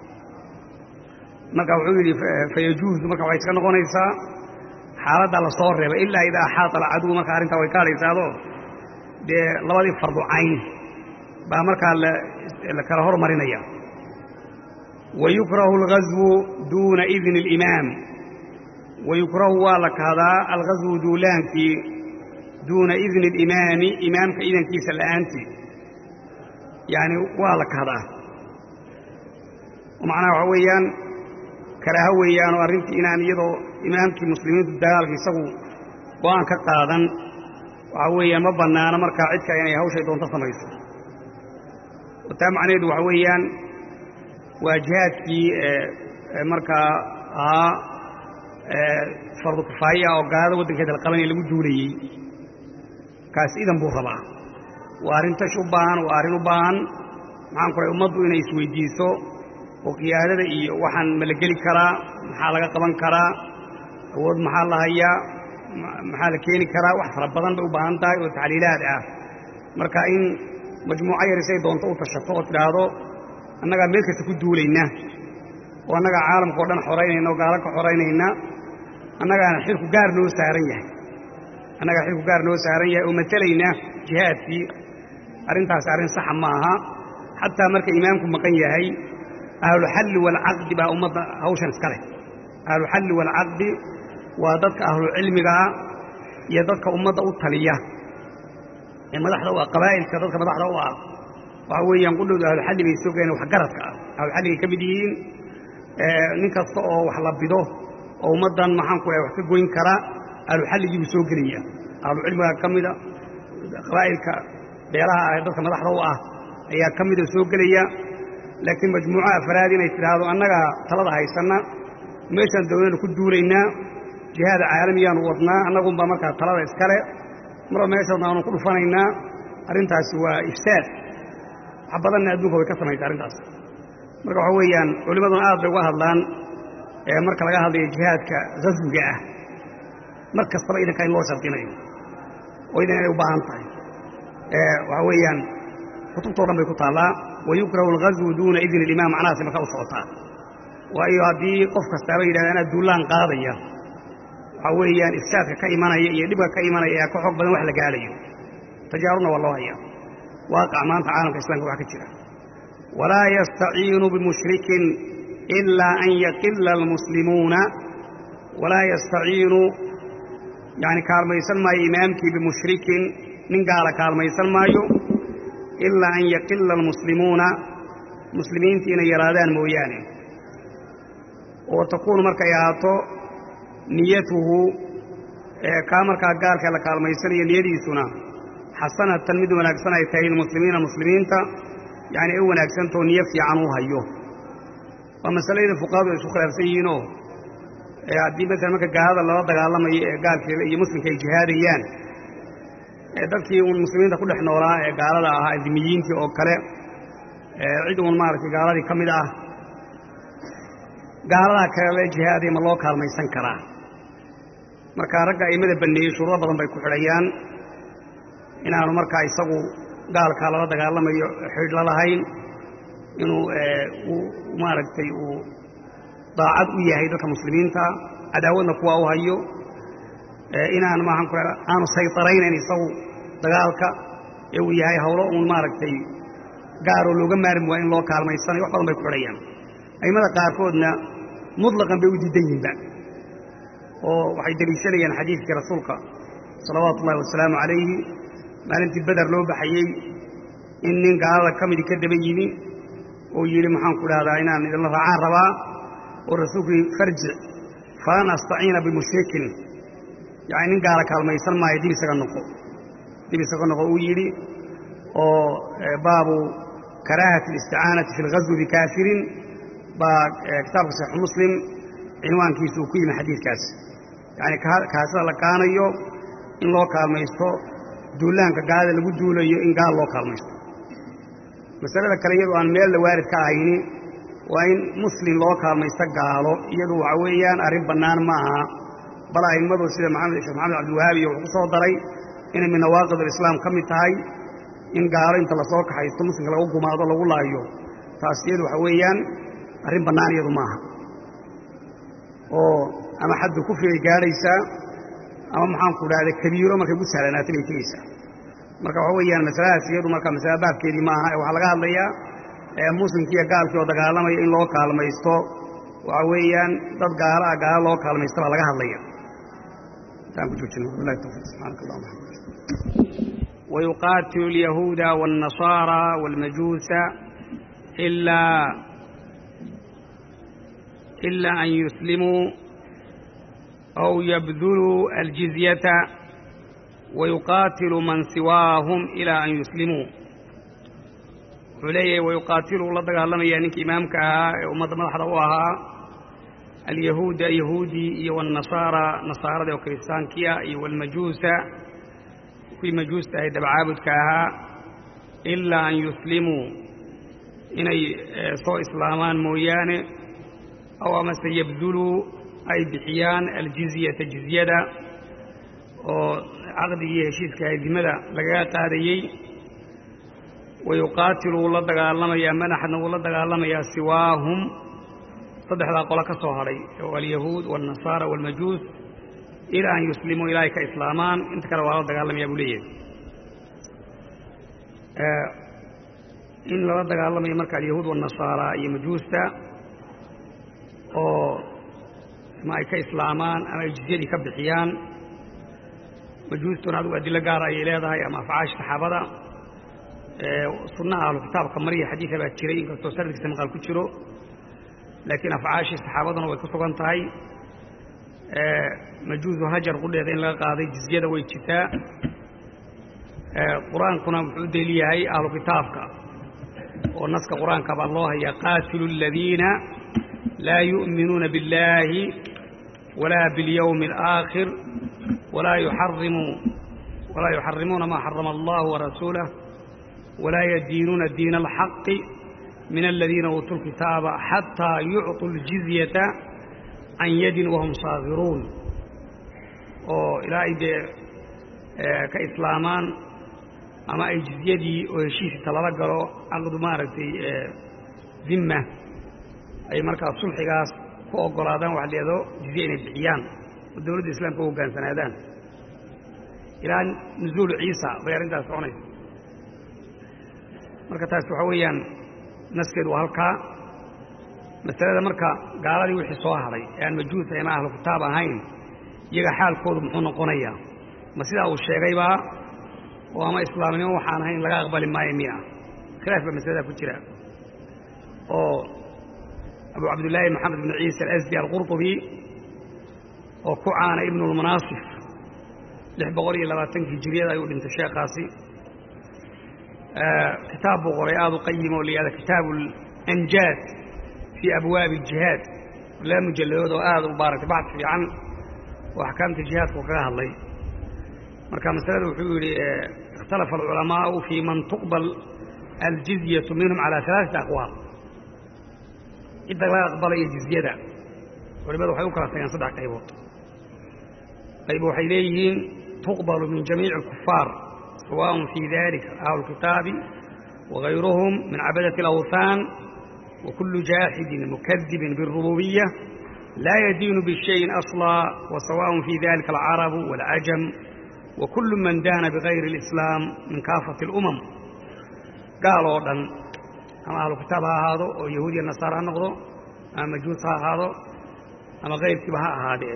marka wuxuu yidhi fayajuuzu marka waxay iska noqonaysaa xaaladdaa la soo reebay ilaa idaa axaata alcaduw marka arrintaa way ka hadhaysaado dee labadii fardu cayn baa markaa la kala hormarinaya wayukrahu alghaswu duuna idni alimaam wayukrahu waa la kahdaa alghaswu duulaankii duuna idni alimaami imaamka idankiisa la'aantii yacni waa la kahdaa macnaha waxaa weeyaan karaaho weeyaanoo arrintii inaan iyadoo imaamkii muslimiintu dagaalka isagu go'aan ka qaadan waxaa weeyaan ma bannaano markaa cidka inay hawshay doonto samayso oo taa macnaheedu waxa weeyaan waa jihaadkii markaa ahaa fardu kifaaya oo gaalada waddankeeda la qabanaya lagu duulayey kaas idan buu rabaa waa arrin tash u baahan waa arrin u baahan maxaan ku rahay ummaddu inay isweydiiso oo qiyaadada iyo waxaan ma la geli karaa maxaa laga qaban karaa awood maxaa la hayaa maxaa la keeni karaa wax fara badan bay u baahan tahay oo taxliilaad ah marka in majmuuco yar isay doonto u tashato oo tidhaahdo annagaa meel kasta ku duulayna oo annagaa caalamka o dhan xoraynayna oo gaalo ka xoraynayna annagaana xilku gaar noo saaran yahay annagaa xilku gaar noo saaran yahay oo matelayna jihaadkii arrintaasi arrin saxa ma aha xataa marka imaamku maqan yahay ahluxalli waalcaqdi baa ummadda hawshan iska leh ahluxalli waalcaqdi waa dadka ahlucilmigaa iyo dadka ummadda u taliya ee madaxda u ah qabaa'ilka dadka madaxda u ah waxa weeyaan qudhowda ahluxalli bay soo galeen waxgaradka ah ahluxalligay ka mid yihiin nin kasta oo wax la bido oo ummaddan maxaan ku dhahay wax ka goyn kara ahluxalligii buu soo gelaya ahlucilmigaa ka mida qabaa'ilka beelaha ah ee dadka madaxda u ah ayaa ka mida soo gelaya laakiin majmuuco afraad inay tidhaahdo annagaa talada haysanna meeshaan dawladna ku duulaynaa jihaada caalamiyaanu wadnaa annagunbaa markaa talada iskale marba meeshaan aanu ku dhufanaynaa arrintaasi waa ifsaad wax badanna adduunka way ka samaysa arrintaas marka waxa weeyaan culimmaduna aad bay uga hadlaan marka laga hadlayo jihaadka haswiga ah mar kastaba idanka in loo shardinayo oo idan inay u baahan tahay waxaa weeyaan kutubtao dhan bay ku taallaa wayukrahu alghazwu duuna idni ilimaam macnahaasi markaa u socotaa waayo haddii qof kastaaba yidhahda anaa duullaan qaadaya waxaa weeyaan ifsaadka ka imanaya iyo dhibka ka imanaya ayaa ka xoog badan wax la gaadhayo tajaarubna waa loo hayaa waaqac maanta caalamka islamka waxa ka jira walaa yastaciinu bimushrikin ilaa an yaqila almuslimuuna walaa yastaciinu yani kaalmaysan maayo imaamkii bimushrikin nin gaala kaalmaysan maayo ilaa an yaqila almuslimuuna muslimiinta inay yaraadaan mooyaane oo takuunu markay ahaato niyatuhu kaa markaa gaalka la kaalmaysanayo niyadiisuna xasanatan mid wanaagsan ay tahay lilmuslimiina muslimiinta yacni ay u wanaagsantao niyo fiican u hayo waa masaladii fuqahadu ay isku khilaafsan yihiinoo haddii masalan marka gaalada lala dagaalamayo ee gaalka iyo muslimka ay jihaadayaan dadkii uun muslimiinta ku dhex noolaa ee gaalada ahaa adimiyiintii oo kale cid uun maaragtay gaaladii ka mid ah gaaladaa kale la jihaaday ma loo kaalmaysan karaa marka ragga aimada banneeyey shuruudo badan bay ku xidhayaan inaanu markaa isagu gaalkaa lala dagaalamayo xidh la lahayn inuu maaragtay uu daacad u yahay dadka muslimiinta cadaawadna kuwa u hayo inaan maahan ku aanu saytaraynayn isagu dagaalka ee uu yahay hawlo uun maaragtay gaaroo looga maarmi waa in loo kaalmaysanayo wax badan bay ku xidhayaan aimada qaarkoodna mutlaqan bay u diidan yihinba oo waxay deliishanayaan xadiidkii rasuulka salawaatu ullahi wasalaamu calayhi maalintii beder loo baxayey in nin gaalada ka midi ka daba yimi oo yidhi maxaanku dhahdaa inaan idinla raacaan rabaa oo rasuulku yidhi farjic falan astaciina bimushrikin yacni nin gaala kaalmaysan maayo dib isaga noqo dib isaga noqo uu yidhi oo baabu karaahati alisticaanati fi alghaswi bikaafirin baa kitaabka saxiixu muslim cinwaankiisa uu ku yimi xadiidkaas yacni kaasida la kaanayo in loo kaalmaysto duulaanka gaalada lagu duulayo in gaal loo kaalmaysto masalada kale iyadu aan meel la waarid ka ahayni waa in muslim loo kaalmaysto gaalo iyadu waxa weeyaan arrin bannaan ma aha bal a'immadu sida maxamed sheekh maxamed cabdiwahaab iyo wuxuu ku soo daray inay min nawaaqid alislaam ka mid tahay in gaalo inta lasoo kaxaysto muslimka lagu gumaado lagu laayo taas iyadu waxa weeyaan arrin bannaan iyadu maaha oo ama xaddu kufrigay gaadhaysaa ama maxaanku dhahda kabiiro markay ku sahlanaatay bay tegeysaa marka waxa weeyaan masaladaas iyadu marka masala baabkeedii maaha ee waxaa laga hadlayaa muslimkiiyo gaalkii oo dagaalamaya in loo kaalmaysto waxa weeyaan dad gaalo ah gaalo loo kaalmaysto baa laga hadlaya intaan ku joojino wabillahi tawfiiq subxaanaka allahuma ويقاتل اليهود والنصارى والمجوس إلا إلا أن يسلموا أو يبذلوا الجزية ويقاتل من سواهم إلى أن يسلموا عليه ويقاتل الله دقال يعني إمامك ومضى مدحض وها اليهود يهودي والنصارى نصارى وكريستان كيا والمجوس في مجوس هي دبعابد كاها إلا أن يسلموا إني سوء إسلامان مويان أو أما سيبذلوا أي بحيان الجزية جزية وعقدي هشيس كهي مدى لقاء قاديي ويقاتلوا الله دقالما يا منحنا والله دقالما يا سواهم saddexdaa qolo ka soo hadhay alyahuud waalnasaara waalmajuus ilaa an yuslimuu ilaahay ka islaamaan inta kale waa la dagaalamayaa buu leeyahay in lala dagaalamayo marka alyahuud waalnasaara iyo majuusta oo ama ay ka islaamaan ama ay jizyadii ka bixiyaan majuustuna adigu adilo gaara ayay leedahay ama afcaash saxaabada sunnaha ahlu kitaabka mariya xadiida baa jiray inkastoo sanadkiisa maqaal ku jiro laakiin afcaashii saxaabaduna way ku sugan tahay majuusu hajar qudheeda in laga qaaday jizyada way jirtaa qur-aankuna wuxuu u daliil yahay ahlu kitaabka oo naska qur-aanka baa loo hayaa qaatilu aladiina laa yu'minuuna biاllaahi walaa biاlyawmi اlآakhir walaa yuxarimuu walaa yuxarimuuna maa xarama allahu warasuulah walaa yadiinuuna diina alxaqi من الذين أوتوا الكتاب حتى يعطوا الجزية عن يد وهم صاغرون إلى إيدي كإسلامان أما أي جزيدي وهشيس تلالقلوا عقد مارتي ذمة أي مركز صلح قاس فوق قرادان واحد يدو جزيين الدعيان والدولة الإسلام فوق كان سنادان إلى نزول عيسى غير انت سعوني مركز تاسوحويا naskeedu waa halkaa masalada marka gaaladii wixii soo hadhay ee aan majuus ama ahlu kitaab ahayn iyaga xaalkoodu muxuu noqonayaa ma sidaa uu sheegaybaa oo ama islaamnimo waxaan ahayn laga aqbali maayo miya khilaaf baa masalada ku jira oo abu cabdillaahi maxamed bn ciisa alasdi alqurطubi oo ku caana ibnu lmanaasif lix boqol iyo labaatankii hijiriyada ayuu dhintay sheekaasi kitaab buu qoray aada u qayim oo la yihahda kitaabu alanjaad fii abwaabi aljihaad laba mujalladood oo aada u baaratay baxd fiican oo axkaamta jihaadku kaga hadlay marka masalada wuxuu yidhi ikhtalafa alculamaau fii man tuqbal aljizyatu minhum calaa alaaثati aqwaal cidda laga aqbalayo jizyada culimadu waxay u kala tageen saddex qaybood qayb waxay leeyihiin tuqbalu min jamiici alkufaar سواء في ذلك أهل الكتاب وغيرهم من عبدة الأوثان وكل جاحد مكذب بالربوبية لا يدين بالشيء أصلا وسواء في ذلك العرب والعجم وكل من دان بغير الإسلام من كافة الأمم قالوا أن أما أهل الكتاب هذا ويهودي النصارى نقضوا أما مجوس هذا أما غير كبها هذا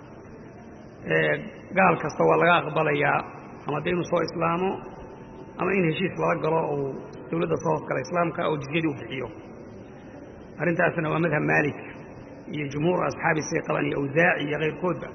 قال كستوى لغا أقبل يا ama dee inuu soo islaamo ama in heshiis lala galo uu dawladda soo hoos gala islaamka oo jizyadii u bixiyo arrintaasna waa madhab maalik iyo jumhuur asxaabi say qabaan iyo awsaaci iyo kayrkoodba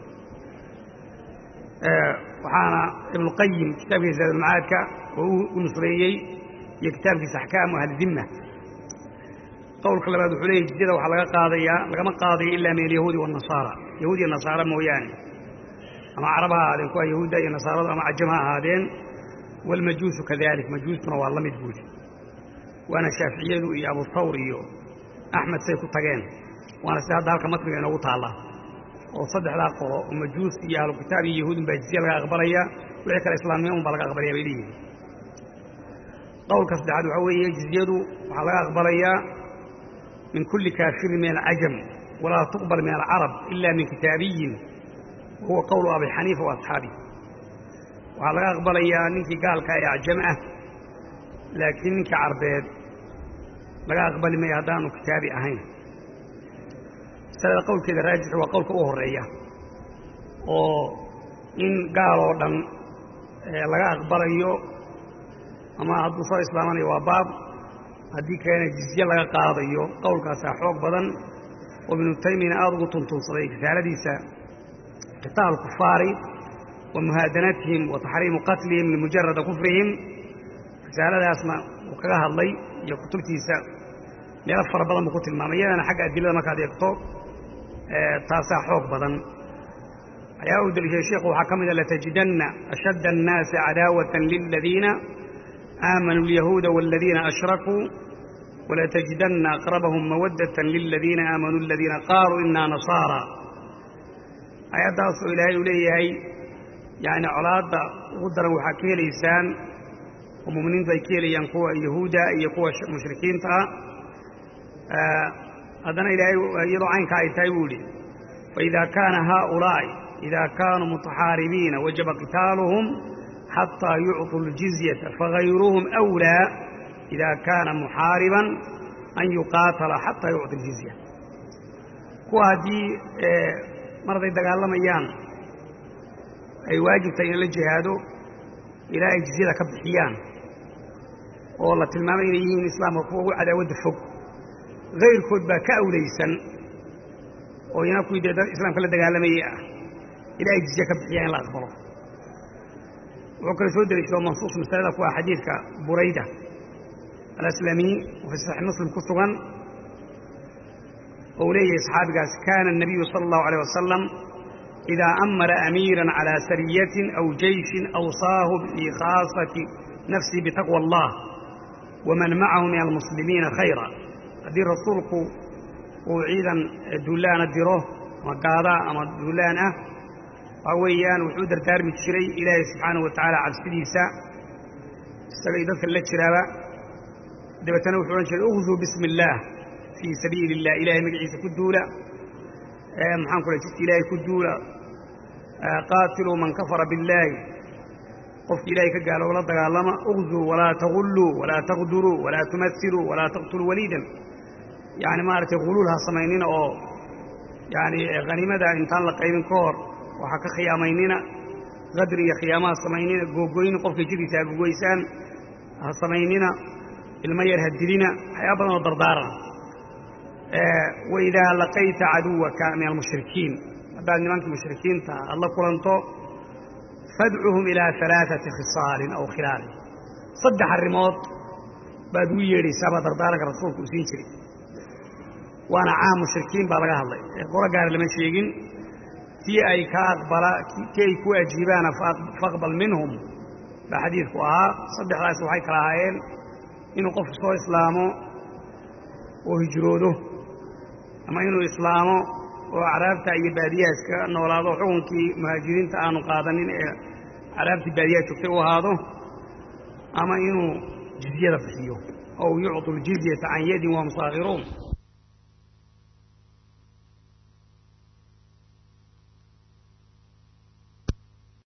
waxaana ibnuqayim kitaabkiisa zaadulmacaadka oo u nusreeyey iyo kitaabkiisa axkaamu ahlidimma qowlka labaad wuxuu leeyahy jizyada waxaa laga qaadayaa lagama qaadayo ilaa min alyahuudi waannasaara yahuud iyo nasaara mooyaane ama carab ha ahaadeen kuwa yahuudda iyo nasaaradu ama cajam ha ahaadeen waalmajuusu kadalik majuustuna waa la mid buudi waana shaaficiyadu iyo abu thawr iyo axmed say ku tageen waana sida hadda halka matniga inoogu taalla oo saddexdaa qolo oo majuus iyo ahlu kitaab iyo yahuudun baa jizya laga aqbalaya wixii kale islaamnimo un baa laga aqbalaya bay leeyihin qowlka saddexaad waxaa weeye jizyadu waxaa laga aqbalayaa min kulli kaafirin min alcajam walaa tuqbal min alcarab ila min kitaabiyin wahuwa qowlu abi xaniifa wa asxaabi waxaa laga aqbalayaa ninkii gaalka ee acjam ah laakiin ninkii carbeed laga aqbali maya haddaanu kitaabi ahayn masalada qowlkeeda raajix waa qowlka u horeeya oo in gaal oo dhan laga aqbalayo ama hadduu soo islaamanayo waa baab haddii kalena jizye laga qaadayo qowlkaasaa xoog badan oo ibnu taymiyana aada ugu tuntuunsaday risaaladiisa qitaal kufaari wa muhaadanatihim wa taxriimu qatlihim limujarada kufrihim risaaladaasna uu kaga hadlay iyo kutubtiisa meelo fara badan buu ku tilmaamay iyadana xagga adilada markaad eegto taasaa xoog badan ayaa u deliishay sheikhu waxaa ka mida latajidanna ashadda annaasi cadaawatan liladiina aamanuu alyahuuda waaladiina ashrakuu walatajidanna aqrabahum mawaddatan liladiina aamanuu aladiina qaaluu inaa nasaara ayaddaasoo ilaahay uu leeyahay yacni colaadda ugu daran waxaa ka helaysaan oo mu'miniintu ay ka helayaan kuwa yahuuda iyo kuwa mushrikiinta ah haddana ilaahay iyadoo caynkaa ay tahay buu yidhi faإida kaana haaؤulaaءi إida kaanuu mutaxaaribiina wajaba qitaaluhum xataa yucطuu اljizyata fagayruhum أwlىa إida kaana muxaariban an yuqaatala xataa yucطi اljizya kuwa haddii mar hadday dagaalamayaan ay waajibtahay in la jihaado ilaa ay jizyada ka bixiyaan oo la tilmaamay inay yihiin islaamka kuwa ugu cadaawadda fog hayrkood baa ka awlaysan oo iyana kuwii dee islaamka la dagaalamayey ah ilaa ay jizye ka bixiyaan in la aqbalo wuxuu kale soo deliishado mansuus masalada ku ah xadiidka burayda alaslamiy oo fi saxiix muslim ku sugan oo uu leeyahay saxaabigaas kaana الnabiyu salى اllahu عalيه wasalam إida amara amiira calى sariyatin aw jeyshin awsaahu biikhaasati nafsihi bitaqwى اllah waman macahu min almuslimiina khayra haddii rasuulku uu ciidan duulaana diro ama gaadaa ama duulaan ah waxaa weeyaan wuxuu dardaarmi jiray ilaahay subxaanahu wa tacaala cabsidiisa isaga iyo dadka la jiraaba dabeetana wuxuu odhan jiray uhduu bismi illaah fii sabiili illah ilahay magaciisa ku duula maxaan ku lay jidka ilaahay ku duula qaatiluu man kafara billaahi qofki ilaahay ka gaalo la dagaalama uhduu walaa tagulluu walaa taqduruu walaa tumasiluu walaa taqtuluu waliidan yani maaragtay huluul ha samaynina oo yani haniimada intaan la qaybin ka hor waxaa ka khiyaamaynina qadri iyo khiyaama ha samaynina googoyni qofkay jidkiisa ha gogoysaan ha samaynina ilmo yar ha dilina waxyaaba badan oo dardaaran waidaa laqayta caduwaka min almushrikiin haddaad nimankii mushrikiinta aad la kulanto fadcuhum ilaa alaaثati khisaalin aw khilaalin saddex arrimood baad ugu yeedhaysaa baa dardaaranka rasuulku uu siin jiray waana caam mushrikiin baa laga hadlay qolo gaara lama sheegin tii ay ka aqbala tii ay ku ajiibaana faaqbal minhum baa xadiidku ahaa saddexdaas waxay kala ahaayeen inuu qofku soo islaamo oo hijroodo ama inuu islaamo oo acraabta iyo baadiyaha iska noolaado xukunkii muhaajiriinta aanu qaadanin ee acraabtii baadiyaha joogtay u ahaado ama inuu jizyada bixiyo ow yucطu ljizyata can yadin wahum saakhiruun